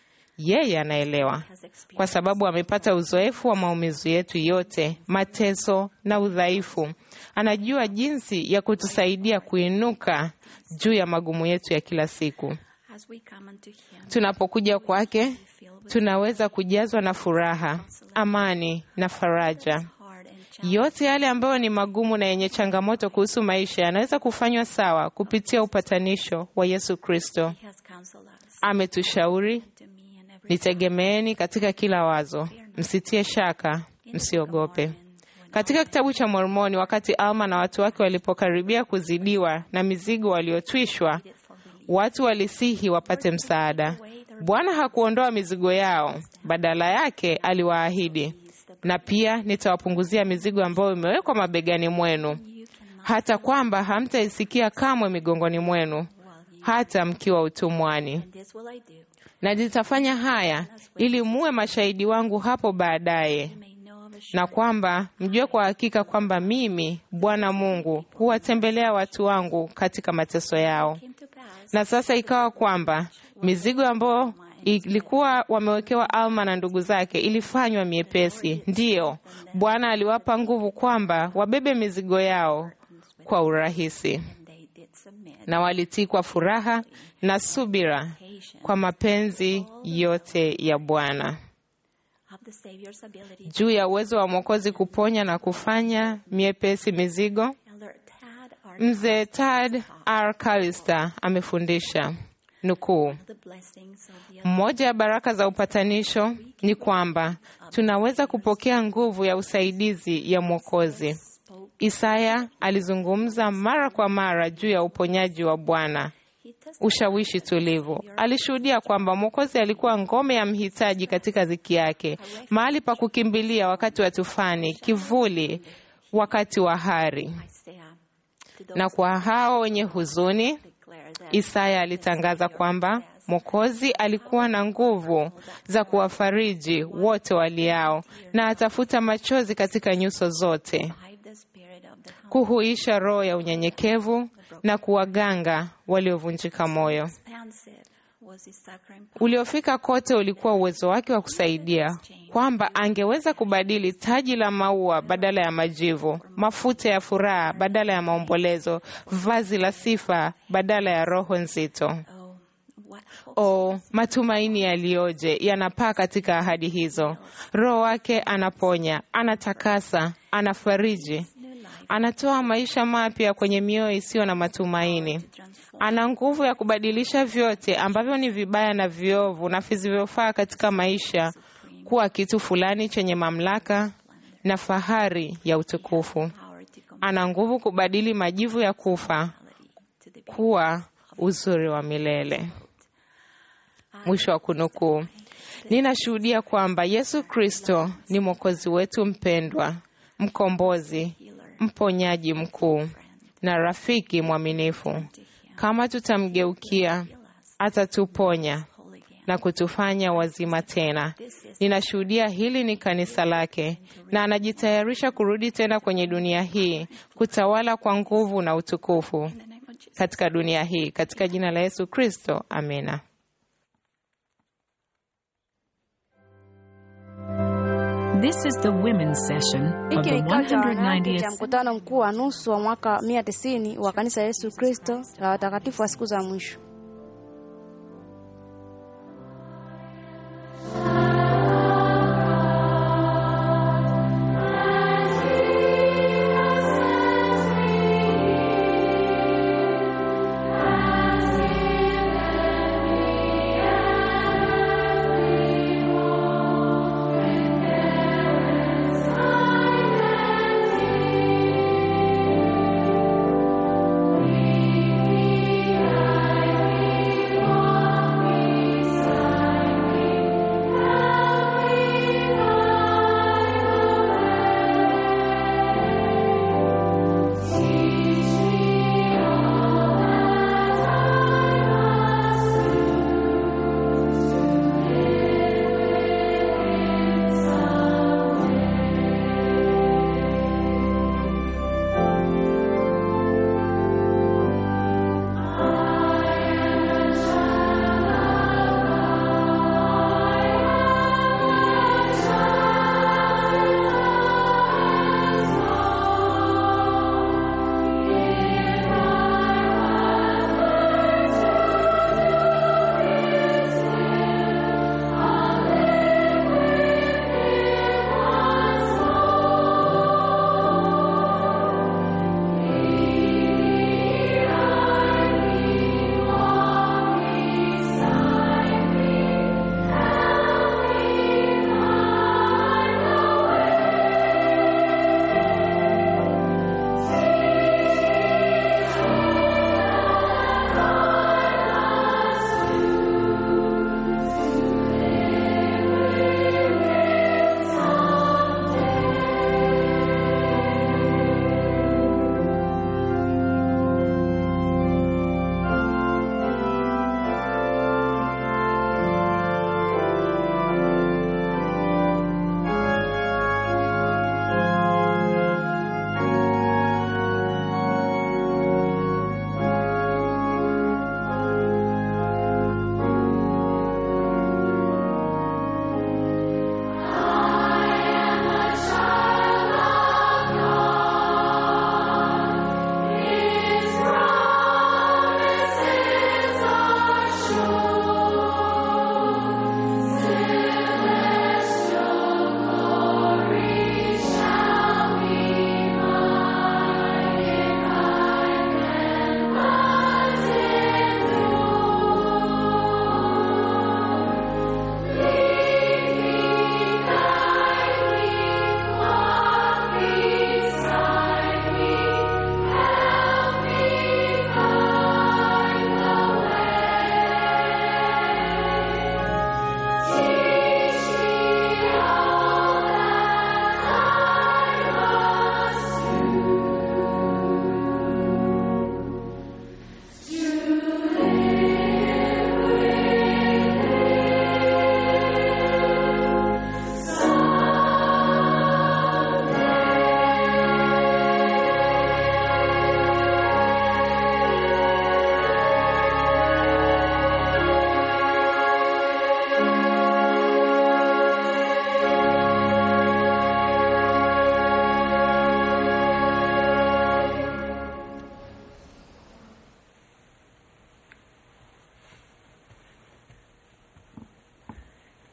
yeye anaelewa, kwa sababu amepata uzoefu wa maumivu yetu yote, mateso na udhaifu. Anajua jinsi ya kutusaidia kuinuka juu ya magumu yetu ya kila siku. As we come unto him, Tunapokuja kwake, tunaweza kujazwa na furaha, amani na faraja. hard and challenging, Yote yale ambayo ni magumu na yenye changamoto kuhusu maisha yanaweza kufanywa sawa kupitia upatanisho wa Yesu Kristo. he has counseled us. Ametushauri, To me and every nitegemeeni katika kila wazo, msitie shaka, msiogope. Katika kitabu cha Mormoni, wakati Alma na watu wake walipokaribia kuzidiwa na mizigo waliotwishwa, watu walisihi wapate msaada. Bwana hakuondoa mizigo yao, badala yake aliwaahidi, na pia nitawapunguzia mizigo ambayo imewekwa mabegani mwenu, hata kwamba hamtaisikia kamwe migongoni mwenu, hata mkiwa utumwani this will I do, na nitafanya haya ili muwe mashahidi wangu hapo baadaye, may know of a na kwamba mjue kwa hakika kwamba mimi Bwana Mungu huwatembelea watu wangu katika mateso yao. came to pass. Na sasa ikawa kwamba mizigo ambayo ilikuwa wamewekewa Alma na ndugu zake ilifanywa miepesi. Ndiyo, Bwana aliwapa nguvu kwamba wabebe mizigo yao kwa urahisi, They did submit. na walitii kwa furaha na subira kwa mapenzi yote ya Bwana. Of the Savior's ability, Juu ya uwezo wa Mwokozi kuponya na kufanya miepesi mizigo, Elder Tad R. mzee Tad R. Callister amefundisha nukuu, the blessings of the Mmoja ya baraka za upatanisho ni kwamba tunaweza kupokea nguvu ya usaidizi ya Mwokozi. Isaya alizungumza mara kwa mara juu ya uponyaji wa Bwana, ushawishi tulivu. Alishuhudia kwamba Mwokozi alikuwa ngome ya mhitaji katika dhiki yake, mahali pa kukimbilia wakati wa tufani, kivuli wakati wa hari. Isaiah. To those Na kwa hao wenye huzuni, declare that Isaya alitangaza kwamba Mwokozi alikuwa na nguvu za kuwafariji wote waliao na atafuta machozi katika nyuso zote, revive the spirit of the humble. kuhuisha roho ya unyenyekevu na kuwaganga waliovunjika moyo. Expansive was his succor Uliofika kote ulikuwa uwezo wake wa kusaidia, kwamba angeweza kubadili taji la maua badala ya majivu, mafuta ya furaha badala ya maombolezo, vazi la sifa badala ya roho nzito. Oh, what O, matumaini yaliyoje yanapaa katika ahadi hizo. Roho wake anaponya, anatakasa, anafariji, anatoa maisha mapya kwenye mioyo isiyo na matumaini. Ana nguvu ya kubadilisha vyote ambavyo ni vibaya na viovu na visivyofaa katika maisha kuwa kitu fulani chenye mamlaka na fahari ya utukufu. Ana nguvu kubadili majivu ya kufa kuwa uzuri wa milele. Mwisho wa kunukuu. Ninashuhudia kwamba Yesu Kristo ni Mwokozi wetu mpendwa, mkombozi, mponyaji mkuu na rafiki mwaminifu. Kama tutamgeukia, atatuponya na kutufanya wazima tena. Ninashuhudia hili ni kanisa lake, na anajitayarisha kurudi tena kwenye dunia hii kutawala kwa nguvu na utukufu katika dunia hii, katika jina la Yesu Kristo, amina. This is the women's session of Hiki the ni kikao cha wanawake 190th cha mkutano mkuu wa nusu wa mwaka 190 wa kanisa la Yesu Kristo la watakatifu wa siku za mwisho. I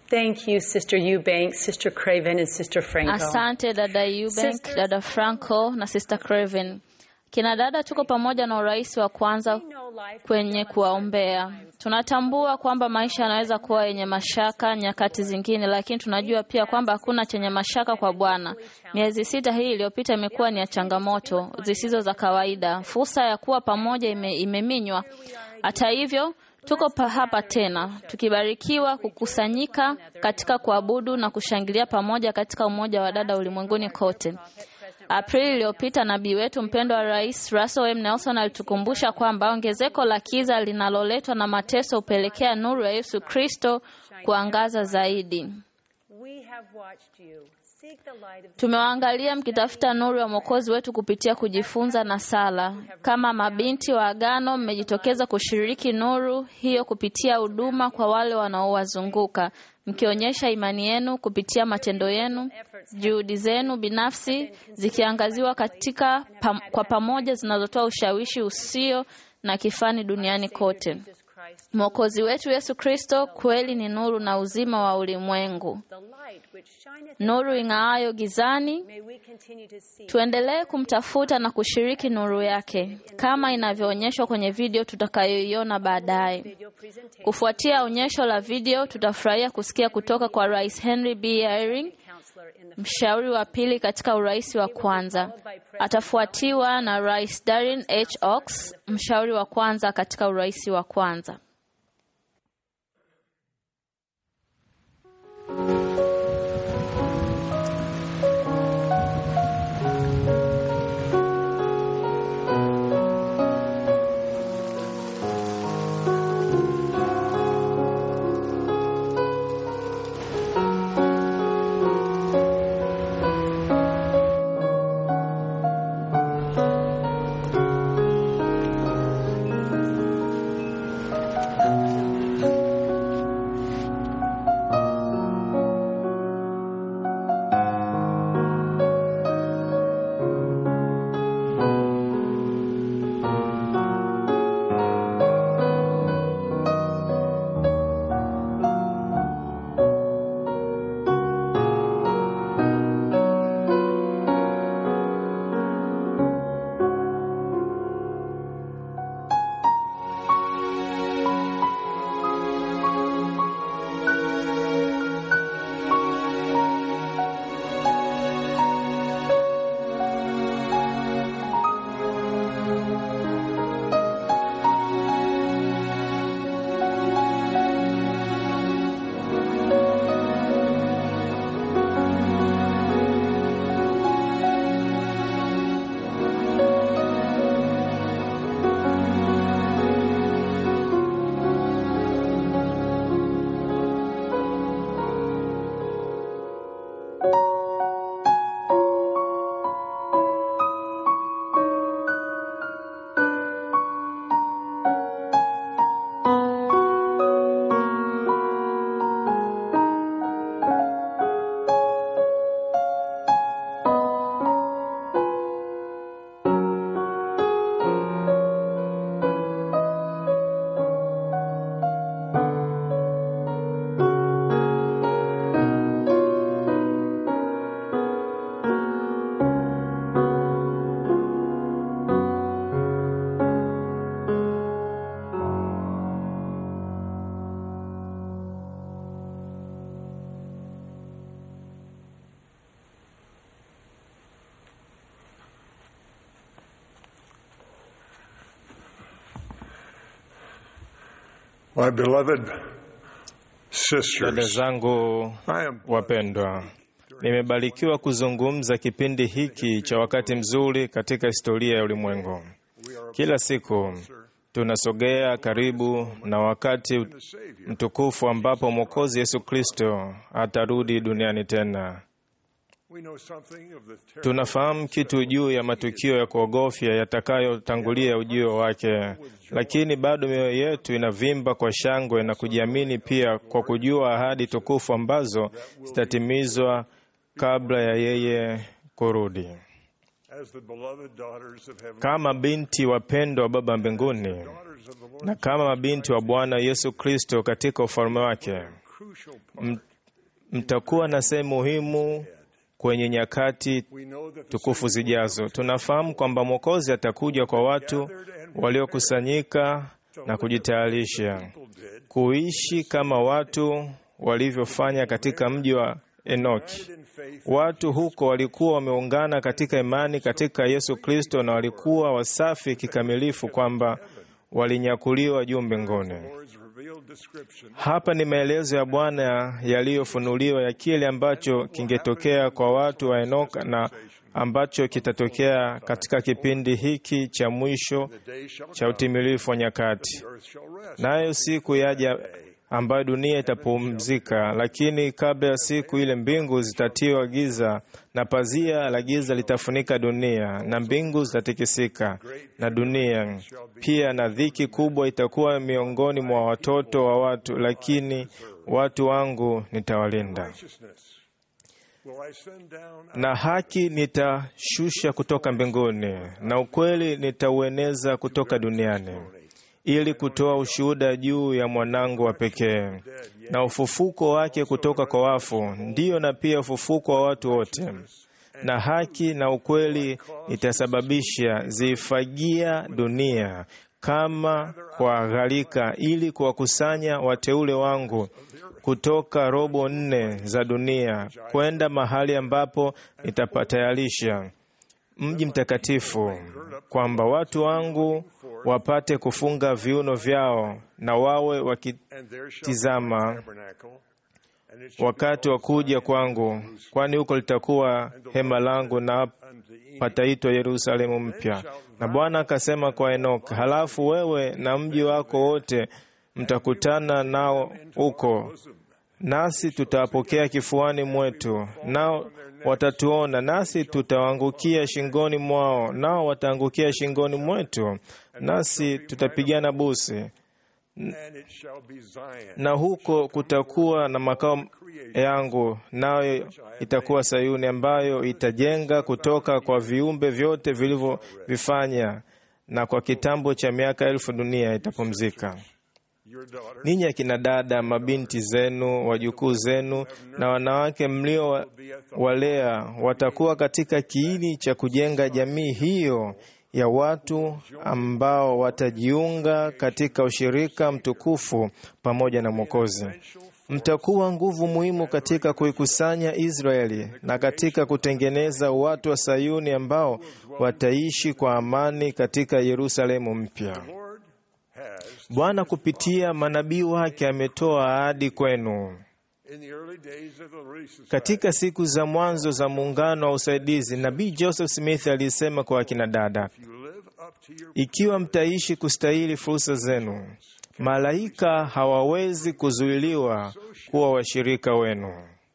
Thank you, Sister Eubanks, Sister Craven, and Sister Franco. Asante dada Eubank, dada Franco na sister Craven. Kina dada, tuko pamoja na urais wa kwanza kwenye kuwaombea. Tunatambua kwamba maisha yanaweza kuwa yenye mashaka nyakati zingine, lakini tunajua pia kwamba hakuna chenye mashaka kwa Bwana. Miezi sita hii iliyopita imekuwa ni ya changamoto zisizo za kawaida. Fursa ya kuwa pamoja ime, imeminywa. Hata hivyo tuko pa hapa tena tukibarikiwa kukusanyika katika kuabudu na kushangilia pamoja katika umoja wa dada ulimwenguni kote. Aprili iliyopita nabii wetu mpendwa Rais Russell M. Nelson alitukumbusha kwamba ongezeko la kiza linaloletwa na mateso hupelekea nuru ya Yesu Kristo kuangaza zaidi. We have watched you. Seek the light of Tumewaangalia mkitafuta nuru ya Mwokozi wetu kupitia kujifunza na sala. Kama mabinti wa agano, mmejitokeza kushiriki nuru hiyo kupitia huduma kwa wale wanaowazunguka, mkionyesha imani yenu kupitia matendo yenu, juhudi zenu binafsi zikiangaziwa katika pam, kwa pamoja zinazotoa ushawishi usio na kifani duniani kote. Mwokozi wetu Yesu Kristo kweli ni nuru na uzima wa ulimwengu, the light which shineth. nuru ing'aayo gizani. May we continue to see. Tuendelee kumtafuta na kushiriki nuru yake kama inavyoonyeshwa kwenye video tutakayoiona baadaye. Video presentation. Kufuatia onyesho la video, tutafurahia kusikia kutoka kwa Rais Henry B. Eyring, Counselor in the mshauri wa pili katika urais wa kwanza. Atafuatiwa na Rais Darren H. Oaks, mshauri wa kwanza katika urais wa kwanza. My beloved Dada sisters, zangu I am wapendwa, nimebarikiwa kuzungumza kipindi hiki cha wakati mzuri katika historia ya ulimwengu. Kila siku tunasogea karibu na wakati mtukufu ambapo Mwokozi Yesu Kristo atarudi duniani tena. we know something of the terrible Tunafahamu kitu juu ya matukio ya kuogofya yatakayotangulia ujio wake, lakini bado mioyo yetu inavimba kwa shangwe na kujiamini pia kwa kujua ahadi tukufu ambazo zitatimizwa kabla ya yeye kurudi. as the beloved daughters of heaven, Kama binti wapendwa wa Baba mbinguni daughters of the Lord, na kama mabinti wa Bwana Yesu Kristo katika ufalme wake, crucial m- mtakuwa na sehemu muhimu kwenye nyakati tukufu zijazo. Tunafahamu kwamba Mwokozi atakuja kwa watu waliokusanyika na kujitayarisha kuishi kama watu walivyofanya katika mji wa Enoki. Watu huko walikuwa wameungana katika imani katika Yesu Kristo na walikuwa wasafi kikamilifu kwamba walinyakuliwa juu mbinguni. Hapa ni maelezo ya Bwana yaliyofunuliwa ya kile ambacho kingetokea kwa watu wa Enoka na ambacho kitatokea katika kipindi hiki cha mwisho cha utimilifu wa nyakati. Nayo siku yaja ambayo dunia itapumzika, lakini kabla ya siku ile mbingu zitatiwa giza na pazia la giza litafunika dunia, na mbingu zitatikisika na dunia pia, na dhiki kubwa itakuwa miongoni mwa watoto wa watu, lakini watu wangu nitawalinda na haki nitashusha kutoka mbinguni, na ukweli nitaueneza kutoka duniani, ili kutoa ushuhuda juu ya mwanangu wa pekee na ufufuko wake kutoka kwa wafu, ndiyo na pia ufufuko wa watu wote. Na haki na ukweli nitasababisha ziifagia dunia kama kwa gharika, ili kuwakusanya wateule wangu kutoka robo nne za dunia kwenda mahali ambapo nitapatayarisha mji mtakatifu, kwamba watu wangu wapate kufunga viuno vyao na wawe wakitizama wakati wa kuja kwangu, kwani huko litakuwa hema langu na pataitwa Yerusalemu mpya. Na Bwana akasema kwa Enoka, halafu wewe na mji wako wote mtakutana nao huko, nasi tutawapokea kifuani mwetu, nao watatuona, nasi tutawaangukia shingoni mwao, nao wataangukia shingoni mwetu, nasi tutapigana busi na huko kutakuwa na makao yangu, nayo itakuwa Sayuni, ambayo itajenga kutoka kwa viumbe vyote vilivyovifanya, na kwa kitambo cha miaka elfu dunia itapumzika. Ninyi akina dada, mabinti zenu, wajukuu zenu na wanawake mliowalea watakuwa katika kiini cha kujenga jamii hiyo ya watu ambao watajiunga katika ushirika mtukufu pamoja na Mwokozi. Mtakuwa nguvu muhimu katika kuikusanya Israeli na katika kutengeneza watu wa Sayuni ambao wataishi kwa amani katika Yerusalemu mpya. Bwana kupitia manabii wake ametoa ahadi kwenu. Katika siku za mwanzo za muungano wa usaidizi, nabii Joseph Smith alisema kwa akina dada, ikiwa mtaishi kustahili fursa zenu, malaika hawawezi kuzuiliwa kuwa washirika wenu.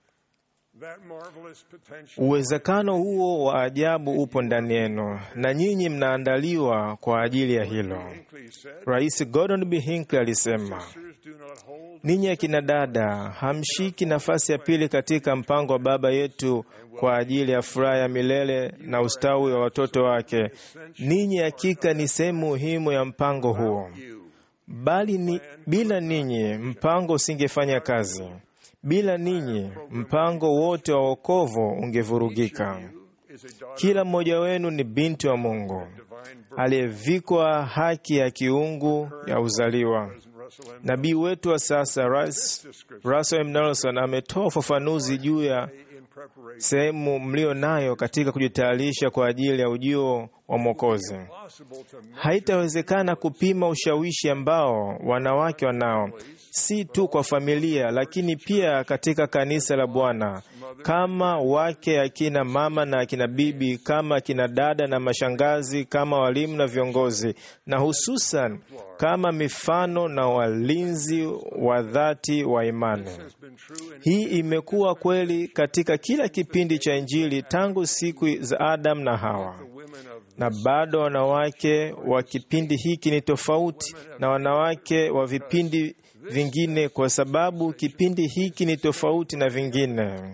Uwezekano huo wa ajabu upo ndani yenu na nyinyi mnaandaliwa kwa ajili ya hilo. Rais Gordon B. Hinckley alisema, ninyi akina dada hamshiki nafasi ya pili katika mpango wa Baba yetu kwa ajili ya furaha ya milele na ustawi wa watoto wake. Ninyi hakika ni sehemu muhimu ya mpango huo, bali ni, bila ninyi mpango usingefanya kazi. Bila ninyi mpango wote wa wokovu ungevurugika. Kila mmoja wenu ni binti wa Mungu aliyevikwa haki ya kiungu ya uzaliwa. Nabii wetu wa sasa Russell M. Nelson ametoa ufafanuzi juu ya sehemu mlio nayo katika kujitayarisha kwa ajili ya ujio wa Mwokozi. Haitawezekana kupima ushawishi ambao wanawake wanao, si tu kwa familia, lakini pia katika kanisa la Bwana, kama wake, akina mama na akina bibi, kama akina dada na mashangazi, kama walimu na viongozi, na hususan kama mifano na walinzi wa dhati wa imani. Hii imekuwa kweli katika kila kipindi cha Injili tangu siku za Adamu na Hawa, na bado wanawake wa kipindi hiki ni tofauti na wanawake wa vipindi vingine, kwa sababu kipindi hiki ni tofauti na vingine.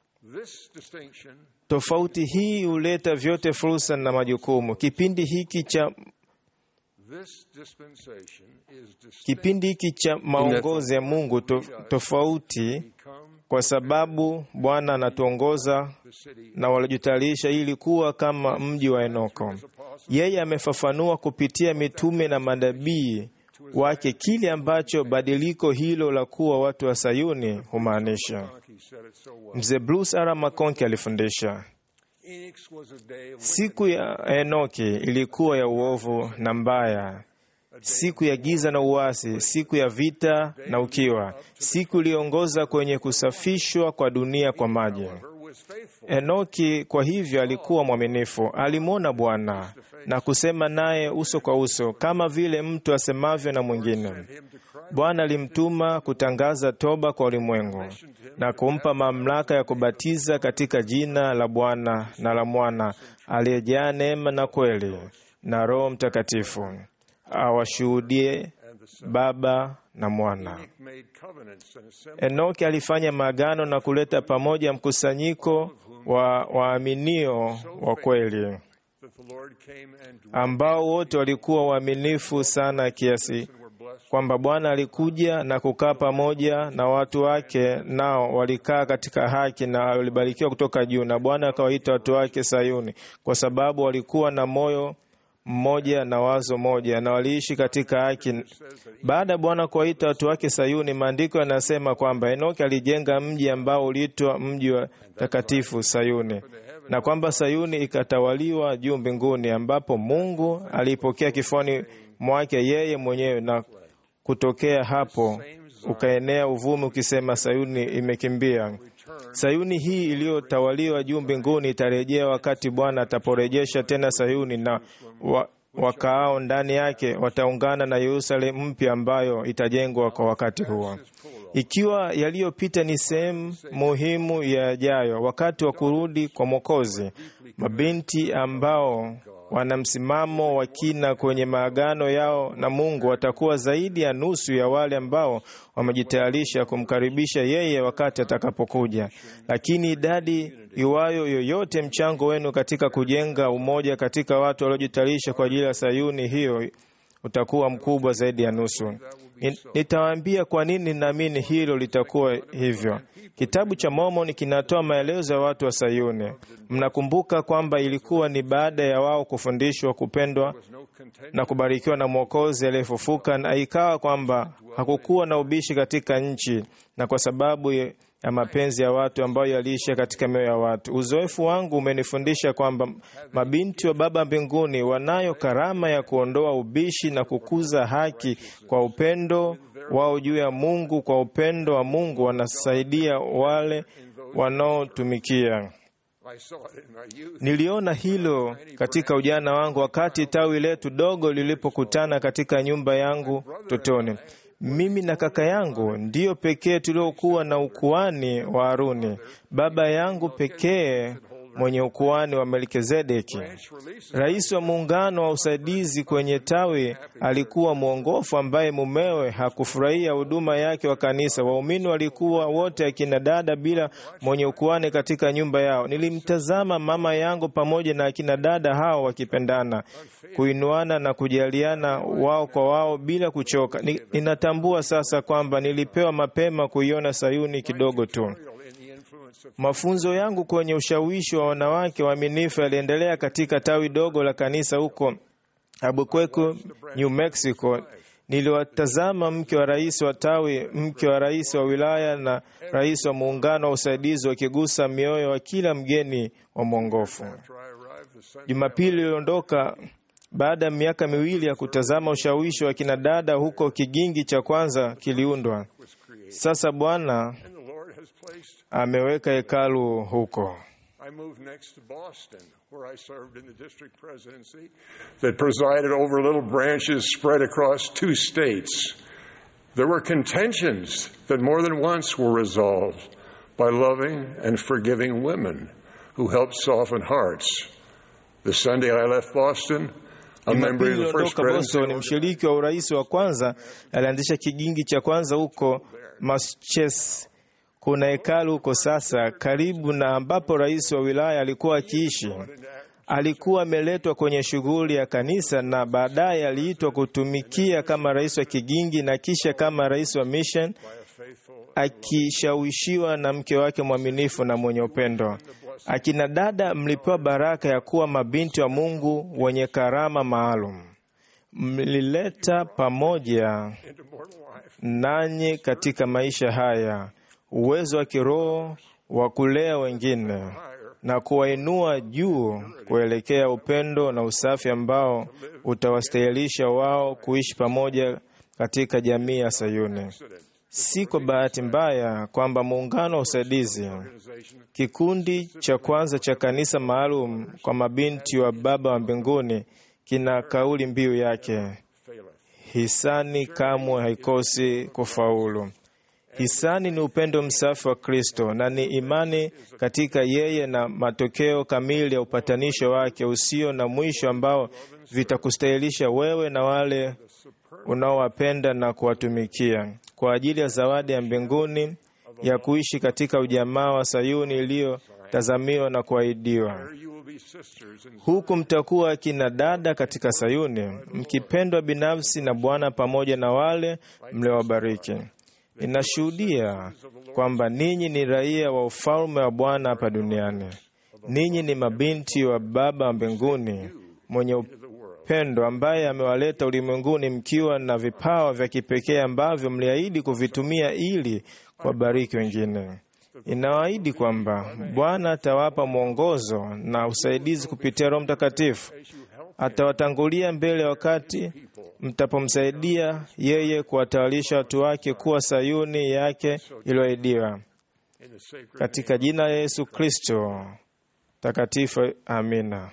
Tofauti hii huleta vyote fursa na majukumu. Kipindi hiki cha kipindi hiki cha maongozi ya Mungu to, tofauti kwa sababu Bwana anatuongoza na walijitayarisha ili kuwa kama mji wa Enoko. Yeye amefafanua kupitia mitume na manabii wake kile ambacho badiliko hilo la kuwa watu wa Sayuni humaanisha. Mzee Bruce R. McConkie alifundisha siku ya Enoki ilikuwa ya uovu na mbaya, siku ya giza na uasi, siku ya vita na ukiwa, siku iliyoongoza kwenye kusafishwa kwa dunia kwa maji. Enoki kwa hivyo alikuwa mwaminifu, alimwona Bwana na kusema naye uso kwa uso, kama vile mtu asemavyo na mwingine. Bwana alimtuma kutangaza toba kwa ulimwengu na kumpa mamlaka ya kubatiza katika jina la Bwana na la Mwana aliyejaa neema na kweli na Roho Mtakatifu, awashuhudie Baba na Mwana. Enoki alifanya maagano na kuleta pamoja mkusanyiko wa waaminio wa kweli ambao wote walikuwa waaminifu sana kiasi kwamba Bwana alikuja na kukaa pamoja na watu wake, nao walikaa katika haki na walibarikiwa kutoka juu, na Bwana akawaita watu wake Sayuni, kwa sababu walikuwa na moyo mmoja na wazo moja na waliishi katika haki. Baada ya Bwana kuwaita watu wake Sayuni, maandiko yanasema kwamba Enoki alijenga mji ambao uliitwa mji wa takatifu Sayuni, na kwamba Sayuni ikatawaliwa juu mbinguni, ambapo Mungu aliipokea kifuani mwake yeye mwenyewe, na kutokea hapo ukaenea uvumi ukisema, Sayuni imekimbia. Sayuni hii iliyotawaliwa juu mbinguni itarejea wakati Bwana ataporejesha tena Sayuni na wa, wakaao ndani yake wataungana na Yerusalemu mpya ambayo itajengwa kwa wakati huo. Ikiwa yaliyopita ni sehemu muhimu ya yajayo, wakati wa kurudi kwa Mwokozi, mabinti ambao wana msimamo wa kina kwenye maagano yao na Mungu watakuwa zaidi ya nusu ya wale ambao wamejitayarisha kumkaribisha yeye wakati atakapokuja. Lakini idadi iwayo yoyote, mchango wenu katika kujenga umoja katika watu waliojitayarisha kwa ajili ya Sayuni hiyo utakuwa mkubwa zaidi ya nusu. Nitawaambia kwa nini naamini hilo litakuwa hivyo. Kitabu cha Mormoni kinatoa maelezo ya watu wa Sayuni. Mnakumbuka kwamba ilikuwa ni baada ya wao kufundishwa kupendwa na kubarikiwa na Mwokozi aliyefufuka, na ikawa kwamba hakukuwa na ubishi katika nchi, na kwa sababu ya mapenzi ya watu ambayo yaliisha katika mioyo ya watu. Uzoefu wangu umenifundisha kwamba mabinti wa Baba mbinguni wanayo karama ya kuondoa ubishi na kukuza haki kwa upendo wao juu ya Mungu. Kwa upendo wa Mungu wanasaidia wale wanaotumikia. Niliona hilo katika ujana wangu wakati tawi letu dogo lilipokutana katika nyumba yangu totoni. Mimi na kaka yangu ndiyo pekee tuliokuwa na ukuani wa Haruni, baba yangu pekee mwenye ukuani wa Melkizedeki. Rais wa muungano wa usaidizi kwenye tawi alikuwa mwongofu ambaye mumewe hakufurahia huduma yake wa kanisa. Waumini walikuwa wote akina dada bila mwenye ukuani katika nyumba yao. Nilimtazama mama yangu pamoja na akina dada hao wakipendana, kuinuana na kujaliana wao kwa wao bila kuchoka. Ni, ninatambua sasa kwamba nilipewa mapema kuiona Sayuni kidogo tu. Mafunzo yangu kwenye ushawishi wa wanawake waaminifu yaliendelea katika tawi dogo la kanisa huko Albuquerque, New Mexico. Niliwatazama mke wa rais wa tawi, mke wa rais wa wilaya na rais wa muungano wa usaidizi wakigusa mioyo wa kila mgeni wa mwongofu. Jumapili iliondoka baada ya miaka miwili ya kutazama ushawishi wa kinadada huko kigingi cha kwanza kiliundwa. Sasa Bwana ameweka hekalu huko. I moved next to Boston, where I served in the district presidency that presided over little branches spread across two states. There were contentions that more than once were resolved by loving and forgiving women who helped soften hearts. The Sunday I left Boston, a member of the first Iliondoka Boston, presidency mshiriki wa urais wa kwanza alianzisha kigingi cha kwanza huko Massachusetts. Kuna hekalu huko sasa karibu na ambapo rais wa wilaya alikuwa akiishi. Alikuwa ameletwa kwenye shughuli ya kanisa na baadaye aliitwa kutumikia kama rais wa kigingi na kisha kama rais wa mission akishawishiwa na mke wake mwaminifu na mwenye upendo. Akina dada, mlipewa baraka ya kuwa mabinti wa Mungu wenye karama maalum. Mlileta pamoja nanyi katika maisha haya uwezo wa kiroho wa kulea wengine na kuwainua juu kuelekea upendo na usafi ambao utawastahilisha wao kuishi pamoja katika jamii ya Sayuni. Si kwa bahati mbaya kwamba muungano wa usaidizi, kikundi cha kwanza cha kanisa maalum kwa mabinti wa Baba wa mbinguni, kina kauli mbiu yake, hisani kamwe haikosi kufaulu. Hisani ni upendo msafi wa Kristo na ni imani katika yeye na matokeo kamili ya upatanisho wake usio na mwisho ambao vitakustahilisha wewe na wale unaowapenda na kuwatumikia kwa ajili ya zawadi ya mbinguni ya kuishi katika ujamaa wa Sayuni iliyotazamiwa na kuahidiwa. Huku mtakuwa akina dada katika Sayuni, mkipendwa binafsi na Bwana pamoja na wale mliowabariki. Ninashuhudia kwamba ninyi ni raia wa ufalme wa Bwana hapa duniani. Ninyi ni mabinti wa Baba wa mbinguni mwenye upendo, ambaye amewaleta ulimwenguni mkiwa na vipawa vya kipekee ambavyo mliahidi kuvitumia ili kuwabariki wengine. Inawaahidi kwamba Bwana atawapa mwongozo na usaidizi kupitia Roho Mtakatifu. Atawatangulia mbele wakati mtapomsaidia yeye kuwatawarisha watu wake kuwa Sayuni yake iliyoahidiwa. Katika jina la Yesu Kristo takatifu, amina.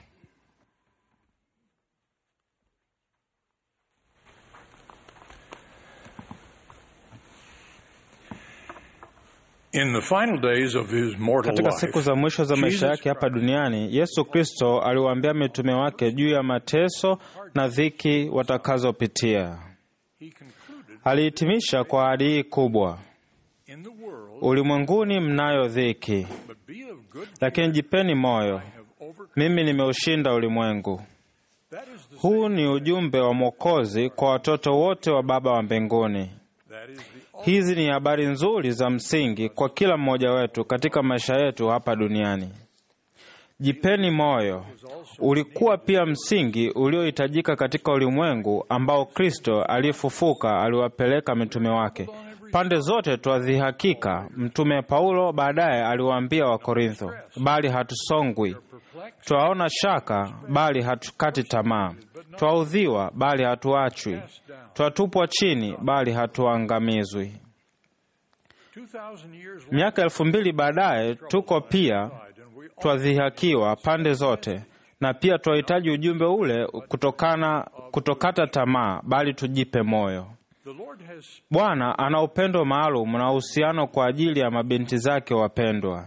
In the final days of his mortal Katika life, siku za mwisho za maisha Jesus yake hapa duniani, Yesu Kristo aliwaambia mitume wake juu ya mateso na dhiki watakazopitia. Alihitimisha kwa ahadi hii kubwa: ulimwenguni mnayo dhiki, lakini jipeni moyo, mimi nimeushinda ulimwengu. Huu ni ujumbe wa Mwokozi kwa watoto wote wa Baba wa mbinguni. Hizi ni habari nzuri za msingi kwa kila mmoja wetu katika maisha yetu hapa duniani. Jipeni moyo ulikuwa pia msingi uliohitajika katika ulimwengu ambao Kristo aliyefufuka aliwapeleka mitume wake pande zote. Twadhihakika, Mtume Paulo baadaye aliwaambia Wakorintho, bali hatusongwi, twaona shaka, bali hatukati tamaa, twaudhiwa, bali hatuachwi, twatupwa chini, bali hatuangamizwi. Miaka elfu mbili baadaye tuko pia twadhihakiwa pande zote, na pia twahitaji ujumbe ule kutokana kutokata tamaa, bali tujipe moyo. Bwana ana upendo maalum na uhusiano kwa ajili ya mabinti zake wapendwa.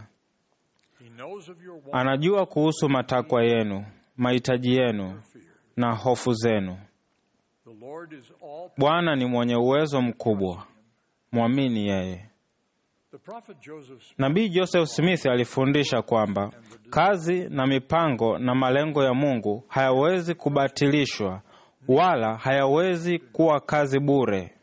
Anajua kuhusu matakwa yenu, mahitaji yenu na hofu zenu. Bwana ni mwenye uwezo mkubwa, mwamini yeye. Nabii Joseph Smith alifundisha kwamba kazi na mipango na malengo ya Mungu hayawezi kubatilishwa wala hayawezi kuwa kazi bure.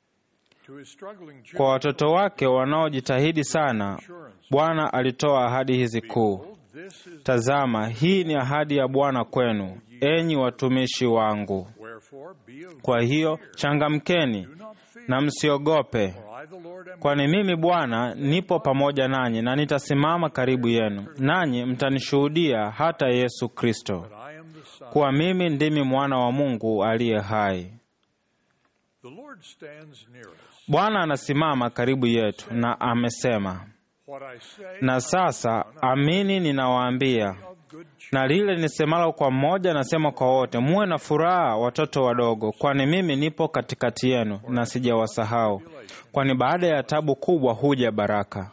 Kwa watoto wake wanaojitahidi sana, Bwana alitoa ahadi hizi kuu. Tazama, hii ni ahadi ya Bwana kwenu, enyi watumishi wangu. Kwa hiyo changamkeni na msiogope, kwani mimi Bwana nipo pamoja nanyi, na nitasimama karibu yenu, nanyi mtanishuhudia hata Yesu Kristo, kuwa mimi ndimi mwana wa Mungu aliye hai. Bwana anasimama karibu yetu na amesema, na sasa amini ninawaambia, na lile nisemalo kwa mmoja nasema kwa wote, muwe na furaha, watoto wadogo, kwani mimi nipo katikati yenu na sijawasahau, kwani baada ya tabu kubwa huja baraka.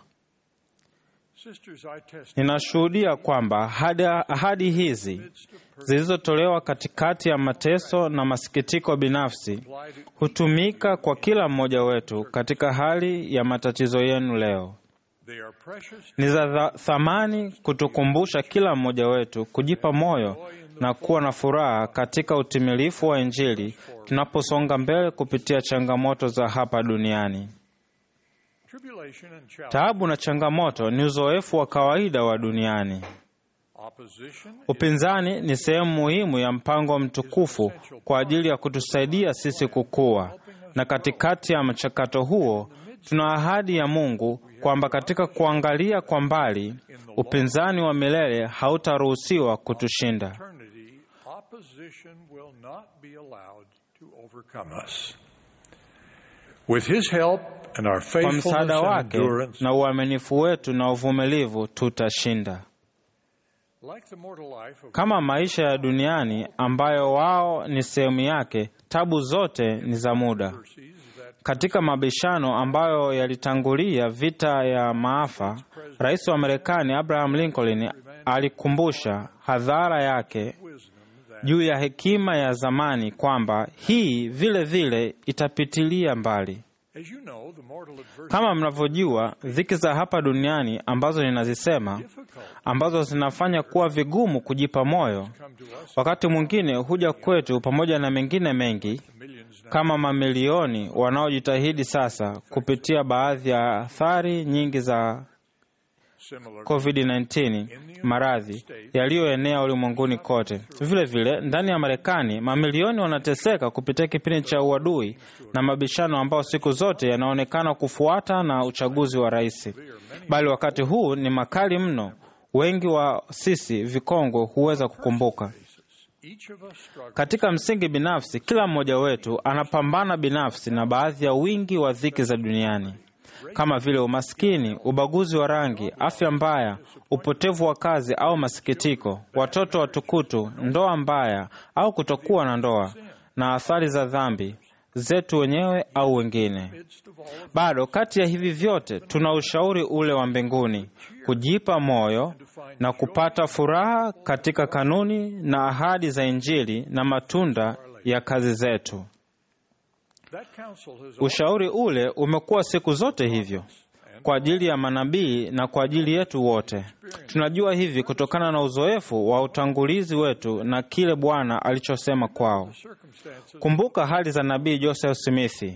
Ninashuhudia kwamba ahadi, ahadi hizi zilizotolewa katikati ya mateso na masikitiko binafsi hutumika kwa kila mmoja wetu katika hali ya matatizo yenu leo. Ni za thamani kutukumbusha kila mmoja wetu kujipa moyo na kuwa na furaha katika utimilifu wa Injili tunaposonga mbele kupitia changamoto za hapa duniani. Tribulation and challenge, Taabu na changamoto ni uzoefu wa kawaida wa duniani. opposition, Upinzani ni sehemu muhimu ya mpango mtukufu kwa ajili ya kutusaidia sisi kukua, na katikati ya mchakato huo tuna ahadi ya Mungu kwamba katika kuangalia kwa mbali, upinzani wa milele hautaruhusiwa kutushinda. eternity, opposition will not be allowed to overcome us. With His help and our Kwa faithfulness msaada and wake endurance, na uaminifu wetu na uvumilivu tutashinda. like the mortal life of Kama maisha ya duniani ambayo wao ni sehemu yake, tabu zote ni za muda. Katika mabishano ambayo yalitangulia vita ya maafa, rais wa Marekani Abraham Lincoln alikumbusha hadhara yake juu ya hekima ya zamani kwamba hii vile vile itapitilia mbali. As you know, the mortal adversity Kama mnavyojua, dhiki za hapa duniani ambazo ninazisema, ambazo zinafanya kuwa vigumu kujipa moyo, wakati mwingine huja kwetu pamoja na mengine mengi, kama mamilioni wanaojitahidi sasa kupitia baadhi ya athari nyingi za similar COVID-19, maradhi yaliyoenea ulimwenguni kote. Vile vile ndani ya Marekani, mamilioni wanateseka kupitia kipindi cha uadui na mabishano ambao siku zote yanaonekana kufuata na uchaguzi wa rais, bali wakati huu ni makali mno. Wengi wa sisi vikongwe huweza kukumbuka. each of us struggles Katika msingi binafsi, kila mmoja wetu anapambana binafsi na baadhi ya wingi wa dhiki za duniani kama vile umaskini, ubaguzi wa rangi, afya mbaya, upotevu wa kazi au masikitiko, watoto watukutu, ndoa mbaya au kutokuwa na ndoa, na athari za dhambi zetu wenyewe au wengine. Bado kati ya hivi vyote tuna ushauri ule wa mbinguni, kujipa moyo na kupata furaha katika kanuni na ahadi za Injili na matunda ya kazi zetu. that counsel has Ushauri ule umekuwa siku zote hivyo kwa ajili ya manabii na kwa ajili yetu wote. Tunajua hivi kutokana na uzoefu wa utangulizi wetu na kile Bwana alichosema kwao. circumstances Kumbuka hali za nabii Joseph Smith,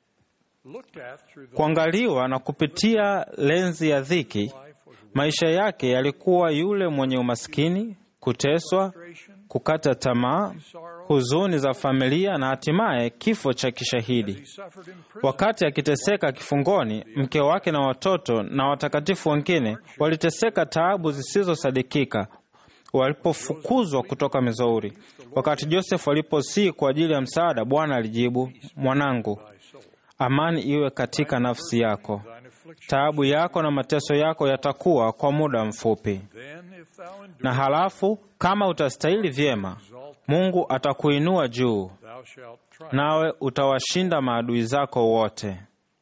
looked at through the kuangaliwa na kupitia lenzi ya dhiki. Maisha yake yalikuwa yule mwenye umaskini, kuteswa, kukata tamaa, huzuni za familia na hatimaye kifo cha kishahidi. suffered in prison Wakati akiteseka kifungoni, mke wake na watoto na watakatifu wengine waliteseka taabu zisizosadikika walipofukuzwa kutoka Missouri. Wakati Joseph aliposii kwa ajili ya msaada, Bwana alijibu, mwanangu, amani iwe katika nafsi yako. Taabu yako na mateso yako yatakuwa kwa muda mfupi, then if thou endure na halafu kama utastahili vyema, Mungu atakuinua juu, thou shalt triumph. nawe utawashinda maadui zako wote.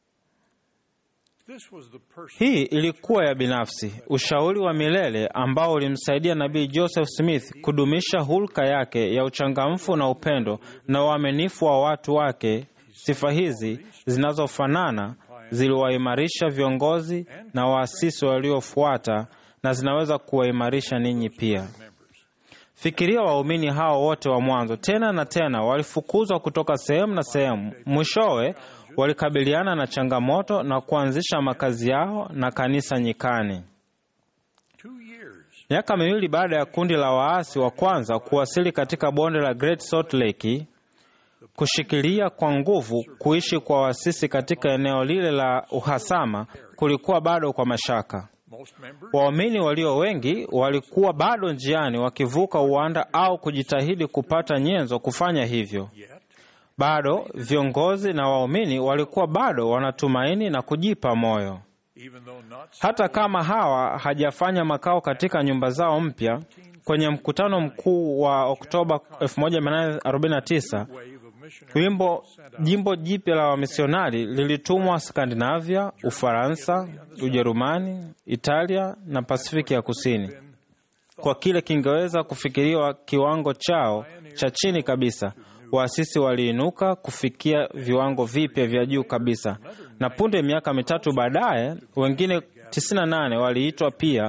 This was the person Hii ilikuwa ya binafsi, ushauri wa milele ambao ulimsaidia nabii Joseph Smith kudumisha hulka yake ya uchangamfu na upendo na uaminifu wa watu wake. Sifa hizi zinazofanana ziliwaimarisha viongozi na waasisi waliofuata na zinaweza kuwaimarisha ninyi pia. Fikiria waumini hao wote wa mwanzo, tena na tena walifukuzwa kutoka sehemu na sehemu. Mwishowe walikabiliana na changamoto na kuanzisha makazi yao na kanisa nyikani. two years Miaka miwili baada ya kundi la waasi wa kwanza kuwasili katika bonde la Great Salt Lake, kushikilia kwa nguvu kuishi kwa waasisi katika eneo lile la uhasama kulikuwa bado kwa mashaka. most members Waumini walio wengi walikuwa bado njiani wakivuka uwanda au kujitahidi kupata nyenzo kufanya hivyo. Bado viongozi na waumini walikuwa bado wanatumaini na kujipa moyo. even though not Hata kama hawa hajafanya makao katika nyumba zao mpya, kwenye mkutano mkuu wa Oktoba 1849 wave of missionaries wimbo jimbo jipya la wamisionari lilitumwa Skandinavia, Ufaransa, Ujerumani, Italia na Pasifiki ya Kusini kwa kile kingeweza kufikiriwa kiwango chao cha chini kabisa. Waasisi waliinuka kufikia viwango vipya vya juu kabisa, na punde miaka mitatu baadaye wengine 98 waliitwa pia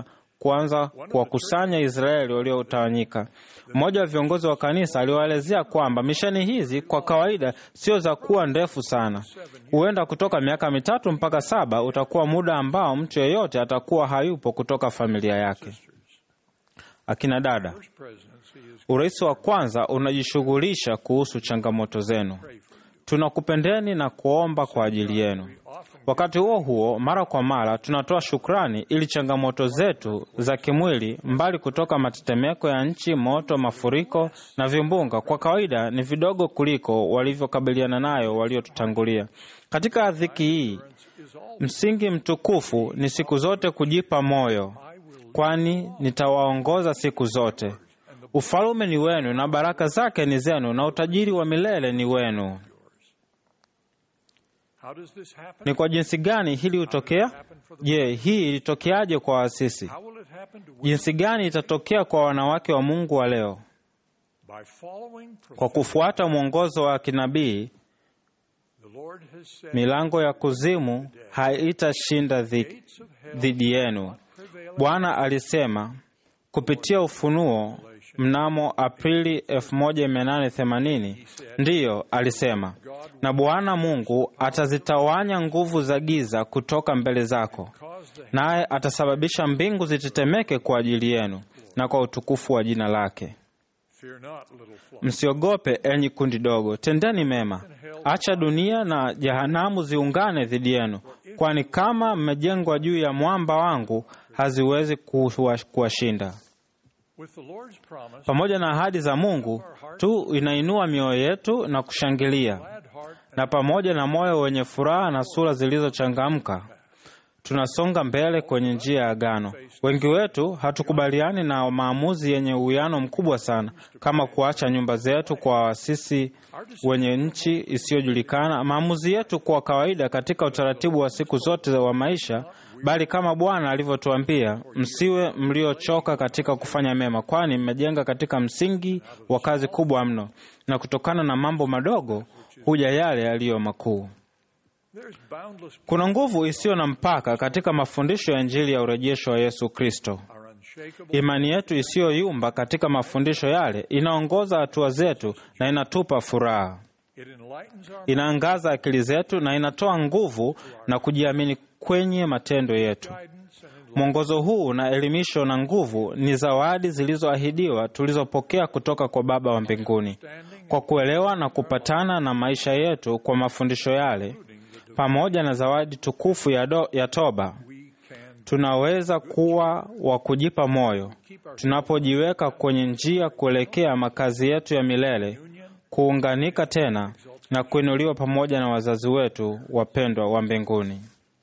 kuanza kuwakusanya Israeli waliotawanyika. Mmoja wa viongozi wa kanisa aliwaelezea kwamba misheni hizi kwa kawaida sio za kuwa ndefu sana. Huenda kutoka miaka mitatu mpaka saba utakuwa muda ambao mtu yeyote atakuwa hayupo kutoka familia yake. Akina dada, urais wa kwanza unajishughulisha kuhusu changamoto zenu. Tunakupendeni na kuomba kwa ajili yenu. Wakati huo huo, mara kwa mara tunatoa shukrani ili changamoto zetu za kimwili, mbali kutoka matetemeko ya nchi, moto, mafuriko na vimbunga, kwa kawaida ni vidogo kuliko walivyokabiliana nayo waliotutangulia. Katika dhiki hii, msingi mtukufu ni siku zote kujipa moyo, kwani nitawaongoza siku zote. Ufalume ni wenu na baraka zake ni zenu, na utajiri wa milele ni wenu. Ni kwa jinsi gani hili hutokea? Je, hii ilitokeaje kwa waasisi? Jinsi gani itatokea kwa wanawake wa Mungu wa leo? Kwa kufuata mwongozo wa kinabii, milango ya kuzimu haitashinda dhidi yenu. Bwana alisema kupitia Ufunuo mnamo Aprili 1880. Ndiyo, alisema, na Bwana Mungu atazitawanya nguvu za giza kutoka mbele zako, naye atasababisha mbingu zitetemeke kwa ajili yenu na kwa utukufu wa jina lake. Msiogope enyi kundi dogo, tendeni mema. Acha dunia na jehanamu ziungane dhidi yenu, kwani kama mmejengwa juu ya mwamba wangu, haziwezi kuwashinda. Pamoja na ahadi za Mungu tu inainua mioyo yetu na kushangilia, na pamoja na moyo wenye furaha na sura zilizochangamka tunasonga mbele kwenye njia ya agano. Wengi wetu hatukubaliani na maamuzi yenye uwiano mkubwa sana, kama kuacha nyumba zetu kwa waasisi wenye nchi isiyojulikana. Maamuzi yetu kwa kawaida katika utaratibu wa siku zote wa maisha bali kama Bwana alivyotuambia, msiwe mliochoka katika kufanya mema, kwani mmejenga katika msingi wa kazi kubwa mno, na kutokana na mambo madogo huja yale yaliyo makuu. Kuna nguvu isiyo na mpaka katika mafundisho ya Injili ya urejesho wa Yesu Kristo. Imani yetu isiyoyumba katika mafundisho yale inaongoza hatua zetu na inatupa furaha, inaangaza akili zetu na inatoa nguvu na kujiamini kwenye matendo yetu. Mwongozo huu na elimisho na nguvu ni zawadi zilizoahidiwa tulizopokea kutoka kwa Baba wa mbinguni. Kwa kuelewa na kupatana na maisha yetu kwa mafundisho yale, pamoja na zawadi tukufu ya, do, ya toba, tunaweza kuwa wa kujipa moyo tunapojiweka kwenye njia kuelekea makazi yetu ya milele, kuunganika tena na kuinuliwa pamoja na wazazi wetu wapendwa wa mbinguni.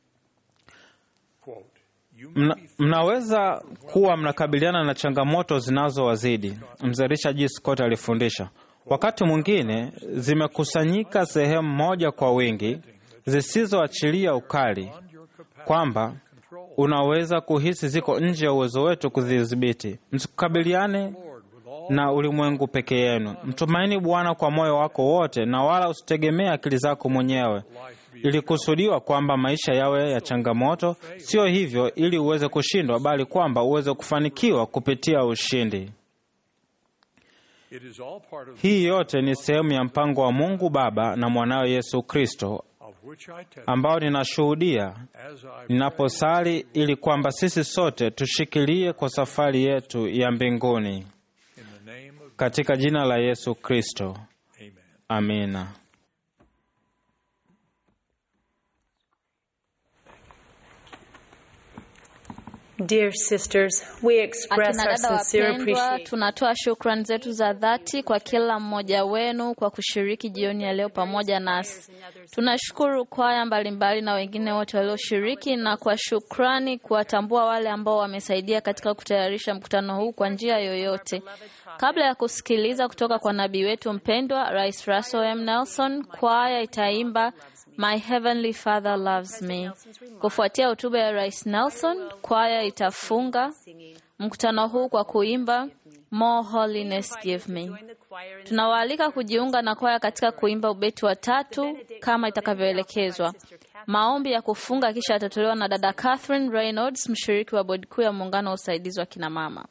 Mna, mnaweza kuwa mnakabiliana na changamoto zinazowazidi. Mzee Richard G. Scott alifundisha, wakati mwingine zimekusanyika sehemu moja kwa wingi zisizoachilia ukali, kwamba unaweza kuhisi ziko nje ya uwezo wetu kuzidhibiti. Msikabiliane na ulimwengu peke yenu. Mtumaini Bwana kwa moyo wako wote, na wala usitegemee akili zako mwenyewe. Ilikusudiwa kwamba maisha yawe ya changamoto, sio hivyo ili uweze kushindwa, bali kwamba uweze kufanikiwa kupitia ushindi. Hii yote ni sehemu ya mpango wa Mungu Baba na mwanawe Yesu Kristo, ambao ninashuhudia ninaposali ili kwamba sisi sote tushikilie kwa safari yetu ya mbinguni, katika jina la Yesu Kristo, amina. Dear sisters, we express Akina our dada sincere wapendwa, appreciation. tunatoa shukrani zetu za dhati kwa kila mmoja wenu kwa kushiriki jioni ya leo pamoja nasi. Tunashukuru kwaya mbalimbali na wengine wote walioshiriki, na kwa shukrani kuwatambua wale ambao wamesaidia katika kutayarisha mkutano huu kwa njia yoyote. Kabla ya kusikiliza kutoka kwa nabii wetu mpendwa Rais Russell M. Nelson, kwaya itaimba My Heavenly Father Loves Me. Kufuatia hotuba ya Rais Nelson, kwaya itafunga mkutano huu kwa kuimba More Holiness Give Me. Tunawaalika kujiunga na kwaya katika kuimba ubeti wa tatu kama itakavyoelekezwa. Maombi ya kufunga kisha yatatolewa na dada Catherine Reynolds, mshiriki wa bodi kuu ya muungano wa usaidizi wa kinamama.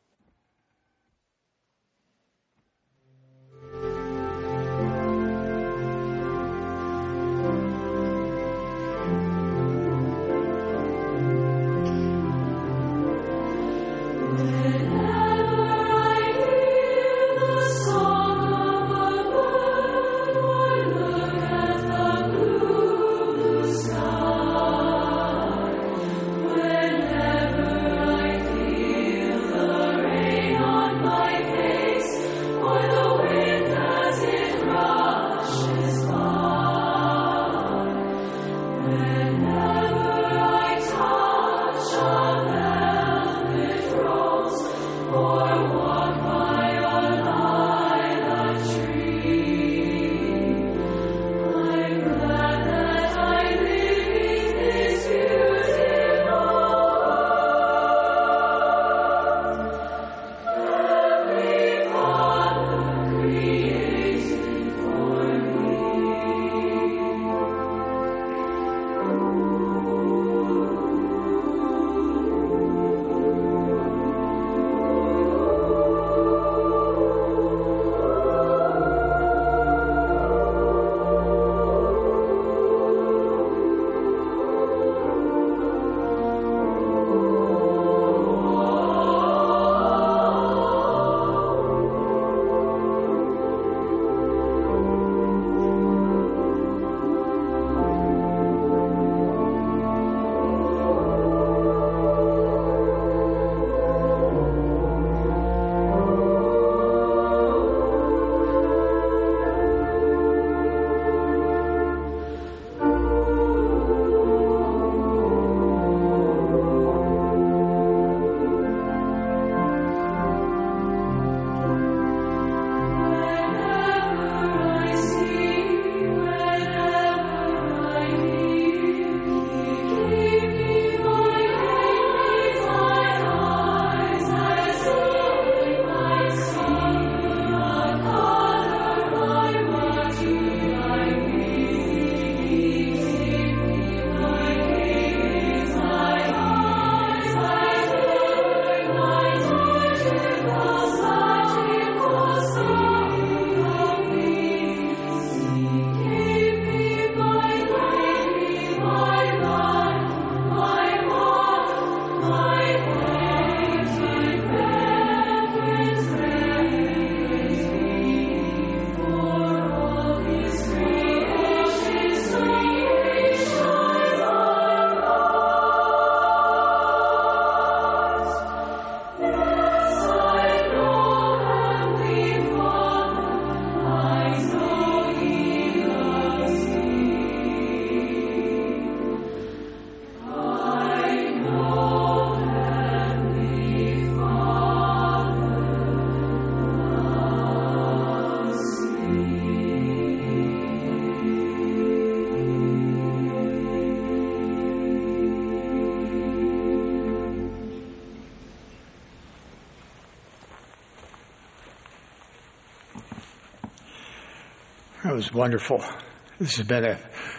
That was wonderful. This has been an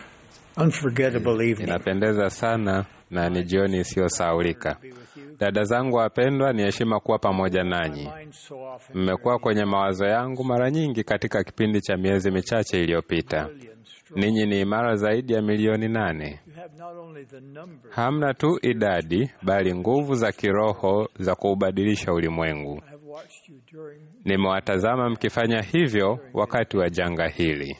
unforgettable evening. Inapendeza sana na ni jioni isiyosahaulika. Dada zangu wapendwa, ni heshima kuwa pamoja nanyi. Mmekuwa kwenye mawazo yangu mara nyingi katika kipindi cha miezi michache iliyopita. Ninyi ni imara zaidi ya milioni nane. Hamna tu idadi, bali nguvu za kiroho za kuubadilisha ulimwengu. Nimewatazama mkifanya hivyo wakati wa janga hili.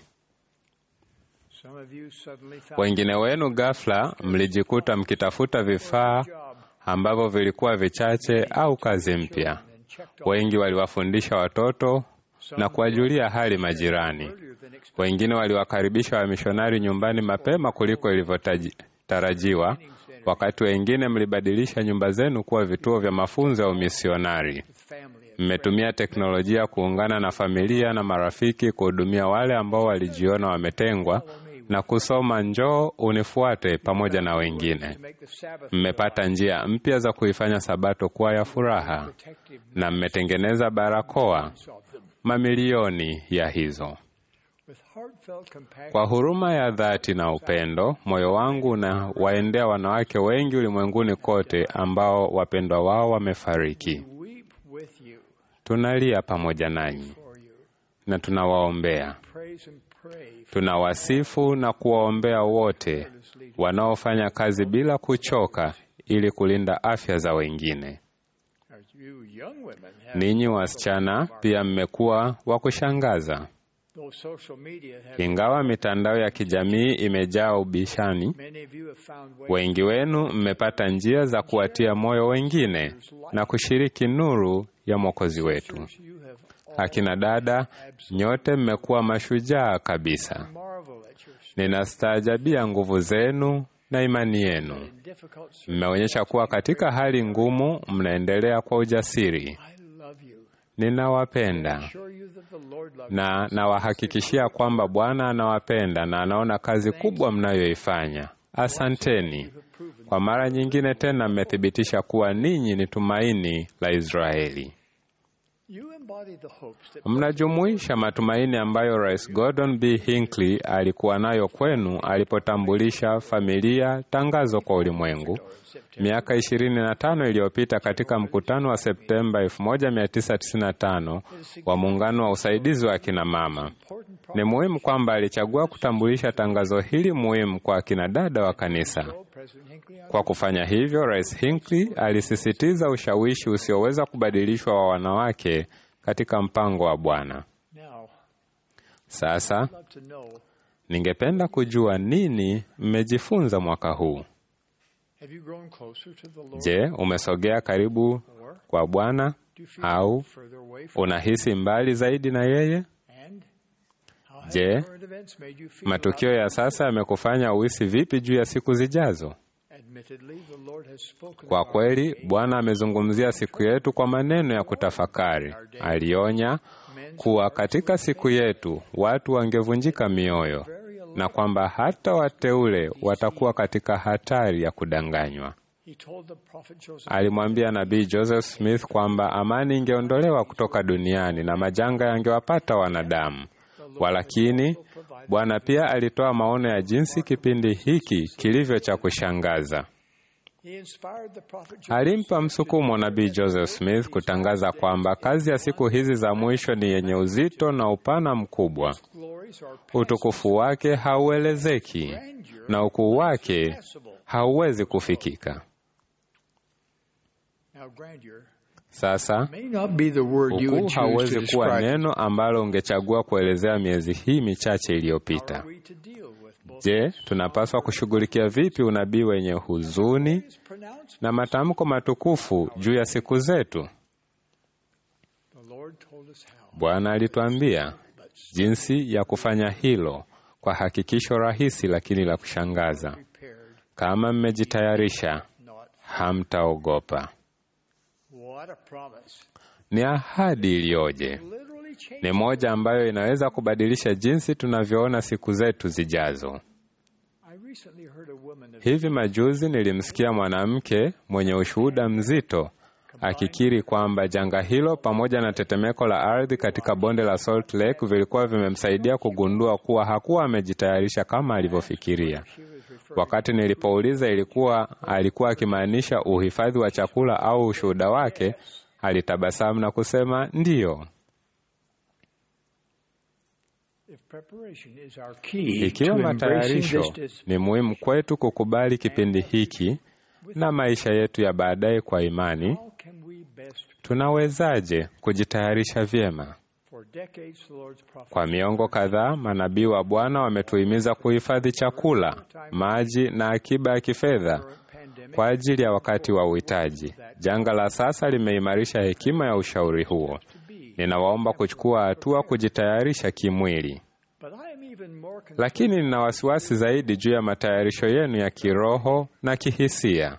Wengine wenu ghafla mlijikuta mkitafuta vifaa ambavyo vilikuwa vichache au kazi mpya. Wengi waliwafundisha watoto na kuwajulia hali majirani. Wengine waliwakaribisha wamishonari nyumbani mapema kuliko ilivyotarajiwa, wakati wengine mlibadilisha nyumba zenu kuwa vituo vya mafunzo ya umisionari. Mmetumia teknolojia kuungana na familia na marafiki kuhudumia wale ambao walijiona wametengwa na kusoma njoo unifuate pamoja na wengine. Mmepata njia mpya za kuifanya Sabato kuwa ya furaha na mmetengeneza barakoa, mamilioni ya hizo. Kwa huruma ya dhati na upendo, moyo wangu na waendea wanawake wengi ulimwenguni kote ambao wapendwa wao wamefariki. Tunalia pamoja nanyi na tunawaombea. Tunawasifu na kuwaombea wote wanaofanya kazi bila kuchoka ili kulinda afya za wengine. Ninyi wasichana pia mmekuwa wa kushangaza. Ingawa mitandao ya kijamii imejaa ubishani, wengi wenu mmepata njia za kuwatia moyo wengine na kushiriki nuru ya Mwokozi wetu. Akina dada, nyote mmekuwa mashujaa kabisa. Ninastaajabia nguvu zenu na imani yenu. Mmeonyesha kuwa katika hali ngumu mnaendelea kwa ujasiri. Ninawapenda na nawahakikishia kwamba Bwana anawapenda na anaona kazi kubwa mnayoifanya. Asanteni kwa mara nyingine tena, mmethibitisha kuwa ninyi ni tumaini la Israeli. Mnajumuisha matumaini ambayo Rais Gordon B. Hinckley alikuwa nayo kwenu alipotambulisha familia tangazo kwa ulimwengu miaka 25 iliyopita katika mkutano wa Septemba 1995 wa muungano wa usaidizi wa akina mama. Ni muhimu kwamba alichagua kutambulisha tangazo hili muhimu kwa akina dada wa kanisa. Kwa kufanya hivyo, Rais Hinckley alisisitiza ushawishi usioweza kubadilishwa wa wanawake katika mpango wa Bwana. Sasa ningependa kujua nini mmejifunza mwaka huu. Je, umesogea karibu kwa Bwana au unahisi mbali zaidi na yeye? Je, matukio ya sasa yamekufanya uhisi vipi juu ya siku zijazo? Kwa kweli, Bwana amezungumzia siku yetu kwa maneno ya kutafakari. Alionya kuwa katika siku yetu watu wangevunjika mioyo na kwamba hata wateule watakuwa katika hatari ya kudanganywa. Alimwambia nabii Joseph Smith kwamba amani ingeondolewa kutoka duniani na majanga yangewapata wanadamu. Walakini Bwana pia alitoa maono ya jinsi kipindi hiki kilivyo cha kushangaza. Alimpa msukumo nabii Joseph Smith kutangaza kwamba kazi ya siku hizi za mwisho ni yenye uzito na upana mkubwa. Utukufu wake hauelezeki na ukuu wake hauwezi kufikika. Sasa ukuu hauwezi kuwa neno ambalo ungechagua kuelezea miezi hii michache iliyopita. Je, tunapaswa kushughulikia vipi unabii wenye huzuni na matamko matukufu juu ya siku zetu? Bwana alituambia jinsi ya kufanya hilo kwa hakikisho rahisi lakini la kushangaza. Kama mmejitayarisha, hamtaogopa. Ni ahadi iliyoje! Ni moja ambayo inaweza kubadilisha jinsi tunavyoona siku zetu zijazo. Hivi majuzi nilimsikia mwanamke mwenye ushuhuda mzito akikiri kwamba janga hilo pamoja na tetemeko la ardhi katika bonde la Salt Lake vilikuwa vimemsaidia kugundua kuwa hakuwa amejitayarisha kama alivyofikiria. Wakati nilipouliza ilikuwa alikuwa akimaanisha uhifadhi wa chakula au ushuhuda wake, alitabasamu na kusema ndiyo. Ikiwa matayarisho ni muhimu kwetu kukubali kipindi hiki na maisha yetu ya baadaye kwa imani, tunawezaje kujitayarisha vyema? Kwa miongo kadhaa, manabii wa Bwana wametuhimiza kuhifadhi chakula, maji na akiba ya kifedha kwa ajili ya wakati wa uhitaji. Janga la sasa limeimarisha hekima ya ushauri huo. Ninawaomba kuchukua hatua kujitayarisha kimwili. Lakini nina wasiwasi zaidi juu ya matayarisho yenu ya kiroho na kihisia.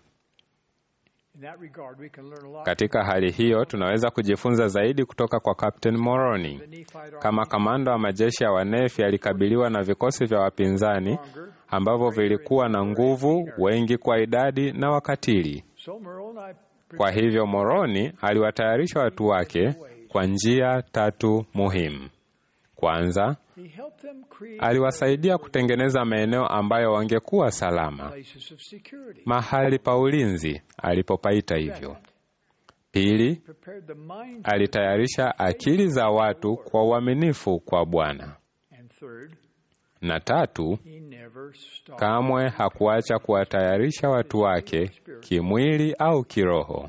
Katika hali hiyo, tunaweza kujifunza zaidi kutoka kwa Kapteni Moroni. Kama kamanda wa majeshi ya Wanefi, alikabiliwa na vikosi vya wapinzani ambavyo vilikuwa na nguvu, wengi kwa idadi na wakatili. Kwa hivyo, Moroni aliwatayarisha watu wake kwa njia tatu muhimu. Kwanza, aliwasaidia kutengeneza maeneo ambayo wangekuwa salama, mahali pa ulinzi alipopaita hivyo. Pili, alitayarisha akili za watu kwa uaminifu kwa Bwana. Na tatu, kamwe hakuacha kuwatayarisha watu wake kimwili au kiroho.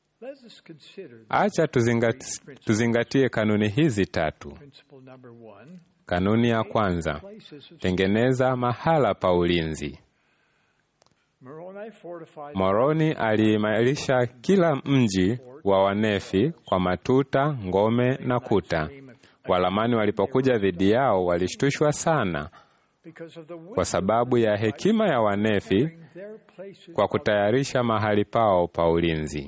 Acha tuzingati, tuzingatie kanuni hizi tatu. Kanuni ya kwanza, tengeneza mahala pa ulinzi. Moroni aliimarisha kila mji wa Wanefi kwa matuta, ngome na kuta. Walamani walipokuja dhidi yao walishtushwa sana kwa sababu ya hekima ya Wanefi kwa kutayarisha mahali pao pa ulinzi.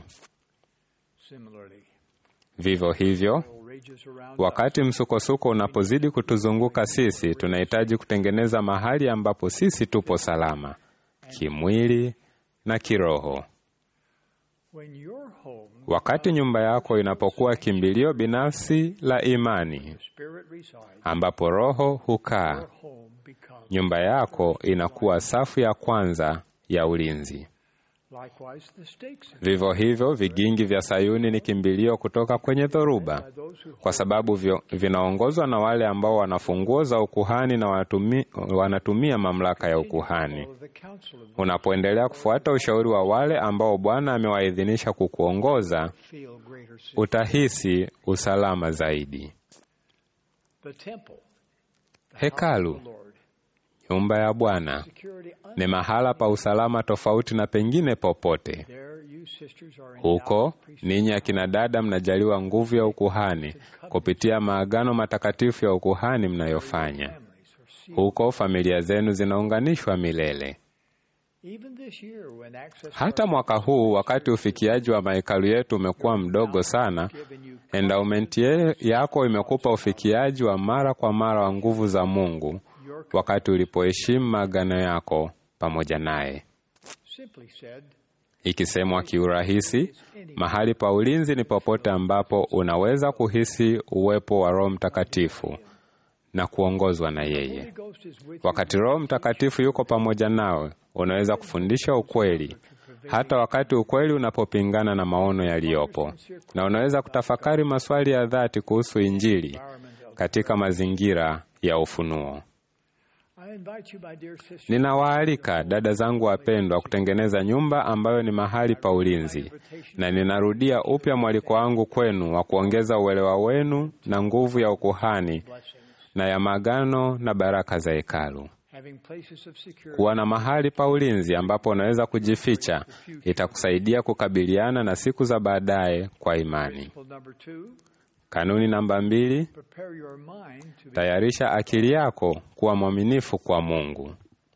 Vivyo hivyo, wakati msukosuko unapozidi kutuzunguka sisi, tunahitaji kutengeneza mahali ambapo sisi tupo salama kimwili na kiroho. Wakati nyumba yako inapokuwa kimbilio binafsi la imani, ambapo roho hukaa, nyumba yako inakuwa safu ya kwanza ya ulinzi. Vivyo hivyo, vigingi vya Sayuni ni kimbilio kutoka kwenye dhoruba, kwa sababu vyo, vinaongozwa na wale ambao wana funguo za ukuhani na wanatumi, wanatumia mamlaka ya ukuhani. Unapoendelea kufuata ushauri wa wale ambao Bwana amewaidhinisha kukuongoza, utahisi usalama zaidi. Hekalu, nyumba ya Bwana, ni mahala pa usalama tofauti na pengine popote. Huko ninyi akina dada mnajaliwa nguvu ya ukuhani kupitia maagano matakatifu ya ukuhani mnayofanya. Huko familia zenu zinaunganishwa milele. Hata mwaka huu, wakati ufikiaji wa mahekalu yetu umekuwa mdogo sana, endowmenti yako imekupa ufikiaji wa mara kwa mara wa nguvu za Mungu wakati ulipoheshimu maagano yako pamoja naye. Ikisemwa kiurahisi, mahali pa ulinzi ni popote ambapo unaweza kuhisi uwepo wa Roho Mtakatifu na kuongozwa na yeye. Wakati Roho Mtakatifu yuko pamoja nawe, unaweza kufundisha ukweli, hata wakati ukweli unapopingana na maono yaliyopo, na unaweza kutafakari maswali ya dhati kuhusu Injili katika mazingira ya ufunuo. Ninawaalika dada zangu wapendwa kutengeneza nyumba ambayo ni mahali pa ulinzi, na ninarudia upya mwaliko wangu kwenu wa kuongeza uelewa wenu na nguvu ya ukuhani na ya magano na baraka za hekalu. Kuwa na mahali pa ulinzi ambapo unaweza kujificha itakusaidia kukabiliana na siku za baadaye kwa imani. Kanuni namba mbili: tayarisha akili yako kuwa mwaminifu kwa Mungu.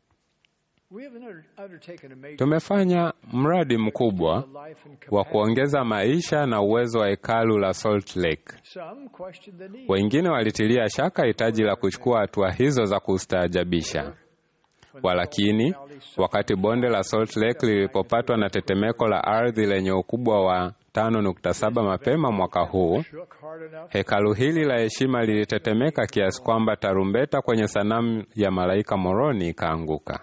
Tumefanya mradi mkubwa wa kuongeza maisha na uwezo wa hekalu la Salt Lake. Wengine walitilia shaka hitaji la kuchukua hatua hizo za kustaajabisha. Walakini, wakati bonde la Salt Lake lilipopatwa na tetemeko la ardhi lenye ukubwa wa 5.7 mapema mwaka huu, hekalu hili la heshima lilitetemeka kiasi kwamba tarumbeta kwenye sanamu ya malaika Moroni ikaanguka.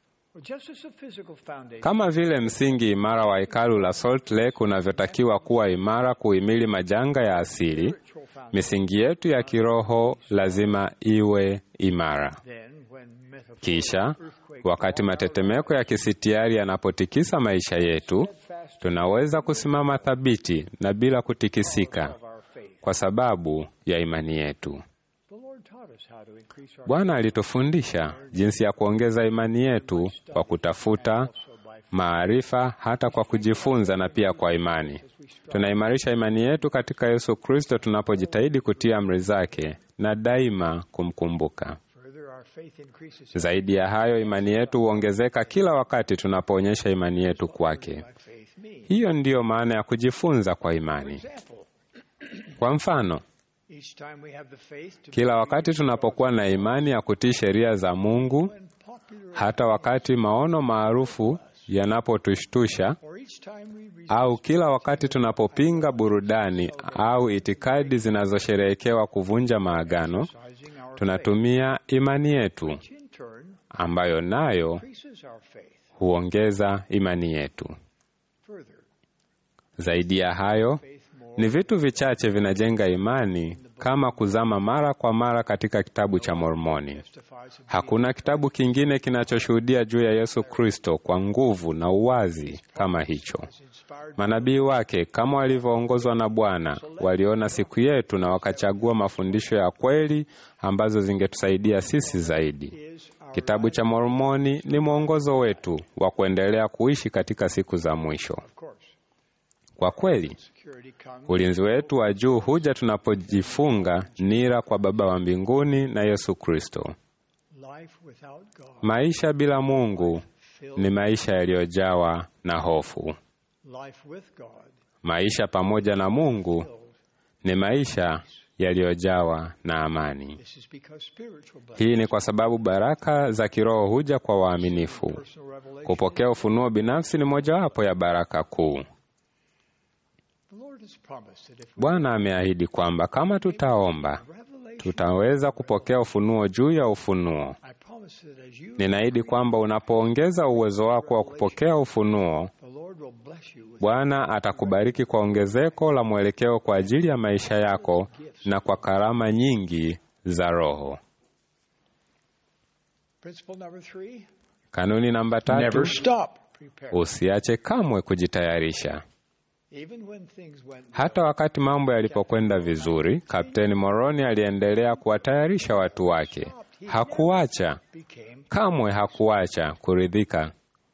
Kama vile msingi imara wa hekalu la Salt Lake unavyotakiwa kuwa imara kuhimili majanga ya asili, misingi yetu ya kiroho lazima iwe imara. Kisha wakati matetemeko ya kisitiari yanapotikisa maisha yetu, tunaweza kusimama thabiti na bila kutikisika kwa sababu ya imani yetu. Bwana alitufundisha jinsi ya kuongeza imani yetu kwa kutafuta maarifa, hata kwa kujifunza na pia kwa imani. Tunaimarisha imani yetu katika Yesu Kristo tunapojitahidi kutii amri zake na daima kumkumbuka. Zaidi ya hayo, imani yetu huongezeka kila wakati tunapoonyesha imani yetu kwake. Hiyo ndiyo maana ya kujifunza kwa imani. Kwa mfano, kila wakati tunapokuwa na imani ya kutii sheria za Mungu, hata wakati maono maarufu yanapotushtusha, au kila wakati tunapopinga burudani au itikadi zinazosherehekewa kuvunja maagano, tunatumia imani yetu ambayo nayo huongeza imani yetu. Zaidi ya hayo, ni vitu vichache vinajenga imani kama kuzama mara kwa mara katika kitabu cha Mormoni. Hakuna kitabu kingine kinachoshuhudia juu ya Yesu Kristo kwa nguvu na uwazi kama hicho. Manabii wake kama walivyoongozwa na Bwana waliona siku yetu na wakachagua mafundisho ya kweli ambazo zingetusaidia sisi zaidi. Kitabu cha Mormoni ni mwongozo wetu wa kuendelea kuishi katika siku za mwisho. Kwa kweli, ulinzi wetu wa juu huja tunapojifunga nira kwa Baba wa mbinguni na Yesu Kristo. Maisha bila Mungu ni maisha yaliyojawa na hofu. Maisha pamoja na Mungu ni maisha yaliyojawa na amani. Hii ni kwa sababu baraka za kiroho huja kwa waaminifu. Kupokea ufunuo binafsi ni mojawapo ya baraka kuu. Bwana ameahidi kwamba kama tutaomba, tutaweza kupokea ufunuo juu ya ufunuo. Ninaahidi kwamba unapoongeza uwezo wako wa kupokea ufunuo, Bwana atakubariki kwa ongezeko la mwelekeo kwa ajili ya maisha yako na kwa karama nyingi za Roho. Kanuni namba tatu: usiache kamwe kujitayarisha. Hata wakati mambo yalipokwenda vizuri, Kapteni Moroni aliendelea kuwatayarisha watu wake. Hakuacha kamwe, hakuacha kuridhika.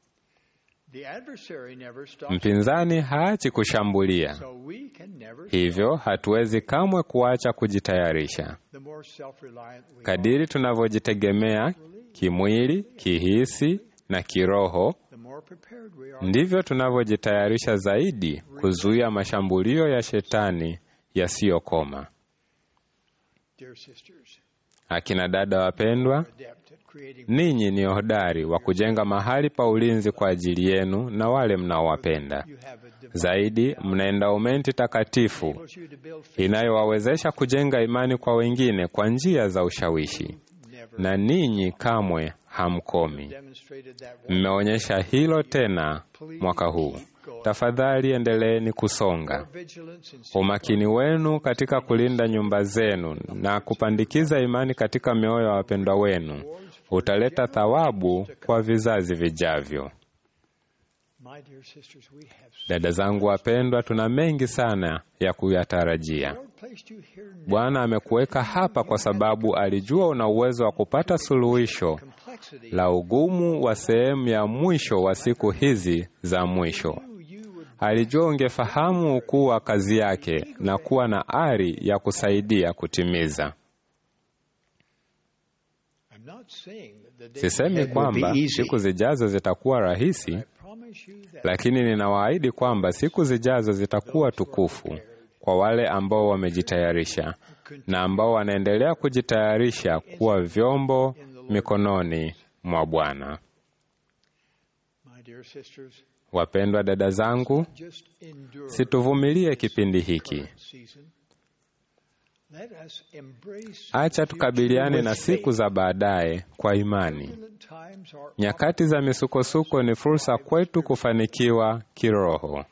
Mpinzani haachi kushambulia, hivyo hatuwezi kamwe kuacha kujitayarisha. Kadiri tunavyojitegemea kimwili, kihisi na kiroho, ndivyo tunavyojitayarisha zaidi kuzuia mashambulio ya shetani yasiyokoma. Akina dada wapendwa, ninyi ni hodari wa kujenga mahali pa ulinzi kwa ajili yenu na wale mnaowapenda. Zaidi, mna endaumenti takatifu inayowawezesha kujenga imani kwa wengine kwa njia za ushawishi, na ninyi kamwe hamkomi. Mmeonyesha hilo tena mwaka huu. Tafadhali endeleeni kusonga. Umakini wenu katika kulinda nyumba zenu na kupandikiza imani katika mioyo ya wapendwa wenu utaleta thawabu kwa vizazi vijavyo. Dada zangu wapendwa, tuna mengi sana ya kuyatarajia. Bwana amekuweka hapa kwa sababu alijua una uwezo wa kupata suluhisho la ugumu wa sehemu ya mwisho wa siku hizi za mwisho. Alijua ungefahamu ukuu wa kazi yake na kuwa na ari ya kusaidia kutimiza. Sisemi kwamba siku zijazo zitakuwa rahisi, lakini ninawaahidi kwamba siku zijazo zitakuwa tukufu kwa wale ambao wamejitayarisha na ambao wanaendelea kujitayarisha kuwa vyombo mikononi mwa Bwana. Wapendwa dada zangu, situvumilie kipindi hiki. Acha tukabiliane na siku za baadaye kwa imani. Nyakati za misukosuko ni fursa kwetu kufanikiwa kiroho.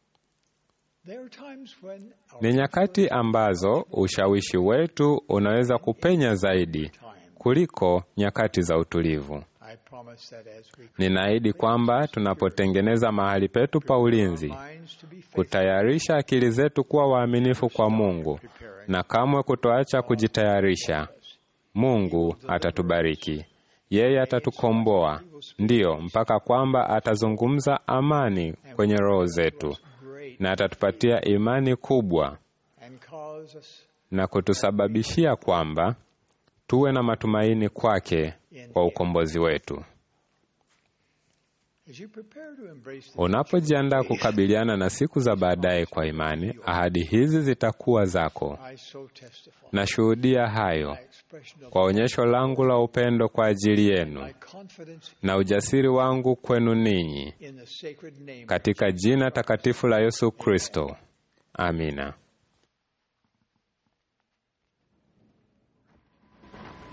Ni nyakati ambazo ushawishi wetu unaweza kupenya zaidi kuliko nyakati za utulivu. Ninaahidi kwamba tunapotengeneza mahali petu pa ulinzi, kutayarisha akili zetu kuwa waaminifu kwa Mungu na kamwe kutoacha kujitayarisha, Mungu atatubariki. Yeye atatukomboa, ndiyo, mpaka kwamba atazungumza amani kwenye roho zetu na atatupatia imani kubwa na kutusababishia kwamba tuwe na matumaini kwake kwa ukombozi wetu. Unapojiandaa kukabiliana na siku za baadaye kwa imani, ahadi hizi zitakuwa zako. Nashuhudia hayo kwa onyesho langu la upendo kwa ajili yenu na ujasiri wangu kwenu ninyi, katika jina takatifu la Yesu Kristo. Amina.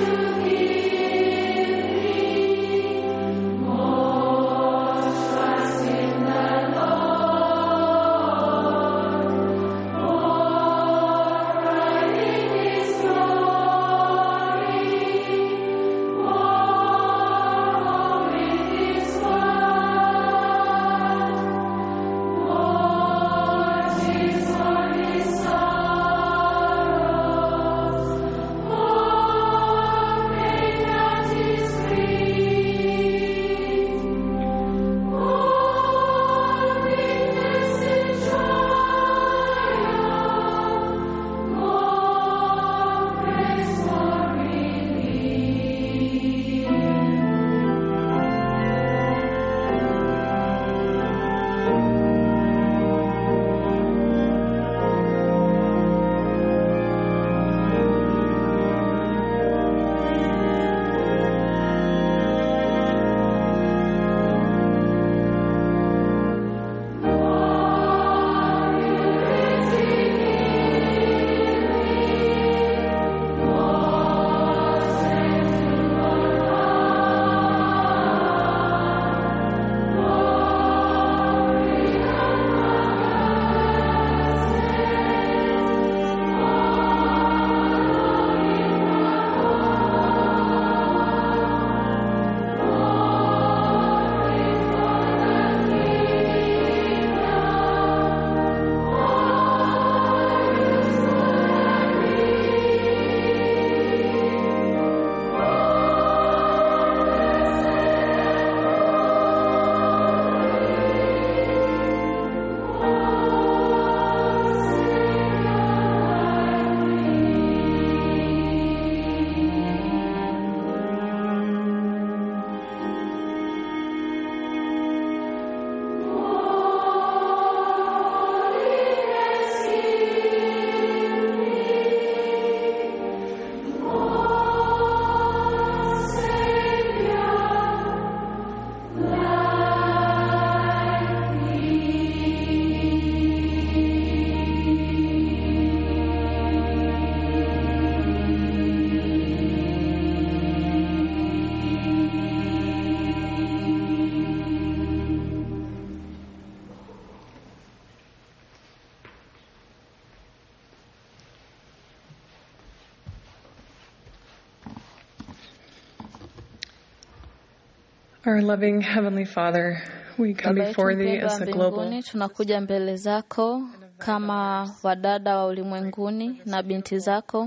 Our loving Heavenly Father, we come Baba yetu before Thee mpendwa as wa a global mbinguni, tunakuja mbele zako kama wadada wa ulimwenguni na binti zako.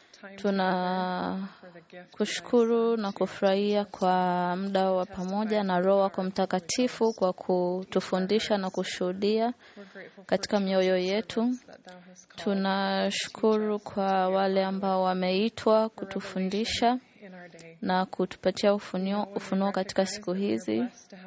Tuna kushukuru na kufurahia kwa muda wa pamoja na Roho wako Mtakatifu kwa kutufundisha na kushuhudia katika mioyo yetu. Tunashukuru kwa wale ambao wameitwa kutufundisha na kutupatia ufunuo, ufunuo katika siku hizi.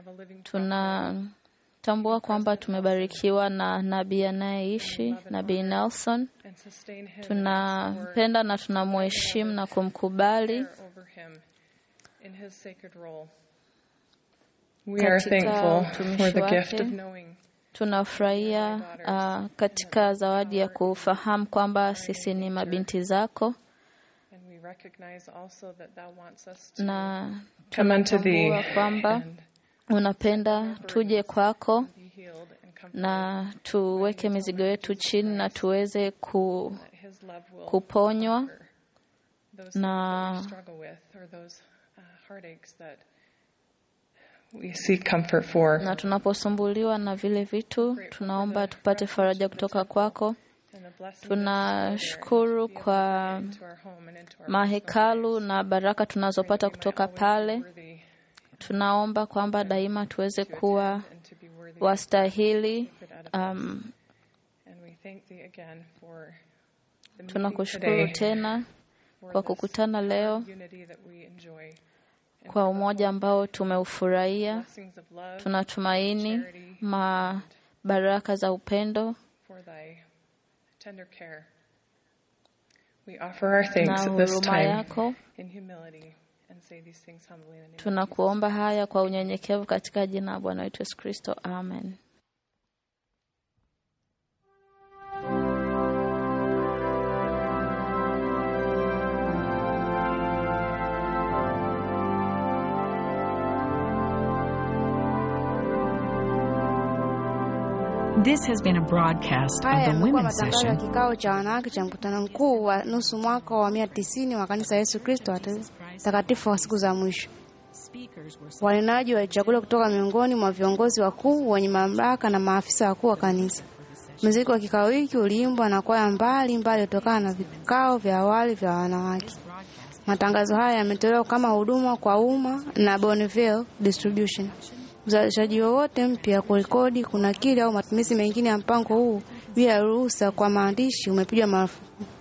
Tunatambua kwamba tumebarikiwa na nabii anayeishi, Nabii Nelson. Tunampenda na tunamheshimu na kumkubali over him in his sacred role. We are katika thankful for utumishi the gift of wake. knowing Tunafurahia uh, katika zawadi ya kufahamu kwamba sisi ni mabinti zako and we recognize also that Thou wants us to na come unto Thee tunatambua kwamba unapenda tuje kwako be healed and comforted. na tuweke mizigo yetu chini na tuweze ku, His love will kuponywa those things that na we struggle with or those uh, heartaches that we seek comfort for. na tunaposumbuliwa na vile vitu tunaomba tupate faraja kutoka kwako. And the blessing Tunashukuru kwa mahekalu na baraka tunazopata kutoka pale. Tunaomba kwamba daima tuweze kuwa wastahili. Um, And we thank Thee again for the meeting tunakushukuru today, tena for kwa this kukutana leo, unity that we enjoy. kwa umoja ambao tumeufurahia. Blessings of love, Tunatumaini mabaraka za upendo for Thy tender care. We offer our thanks na at this huruma time yako. in humility and say these things humbly in the name of Tunakuomba haya kwa unyenyekevu katika jina la Bwana wetu Yesu Kristo, amen. This has been a broadcast of Haya the yamekuwa women's matangazo ya session kikao cha wanawake cha mkutano mkuu wa nusu mwaka wa mia tisini wa kanisa la Yesu Kristo watakatifu wa siku za mwisho. Wanenaji walichaguliwa kutoka miongoni mwa viongozi wakuu wenye mamlaka na maafisa wakuu wa kanisa. Muziki wa kikao hiki uliimbwa na kwaya mbali mbali kutokana na vikao vya awali vya wanawake. Matangazo haya yametolewa kama huduma kwa umma na Bonneville Distribution. Uzalishaji wowote mpya, kurekodi, kunakili au matumizi mengine ya mpango huu bila ruhusa kwa maandishi umepigwa marufuku.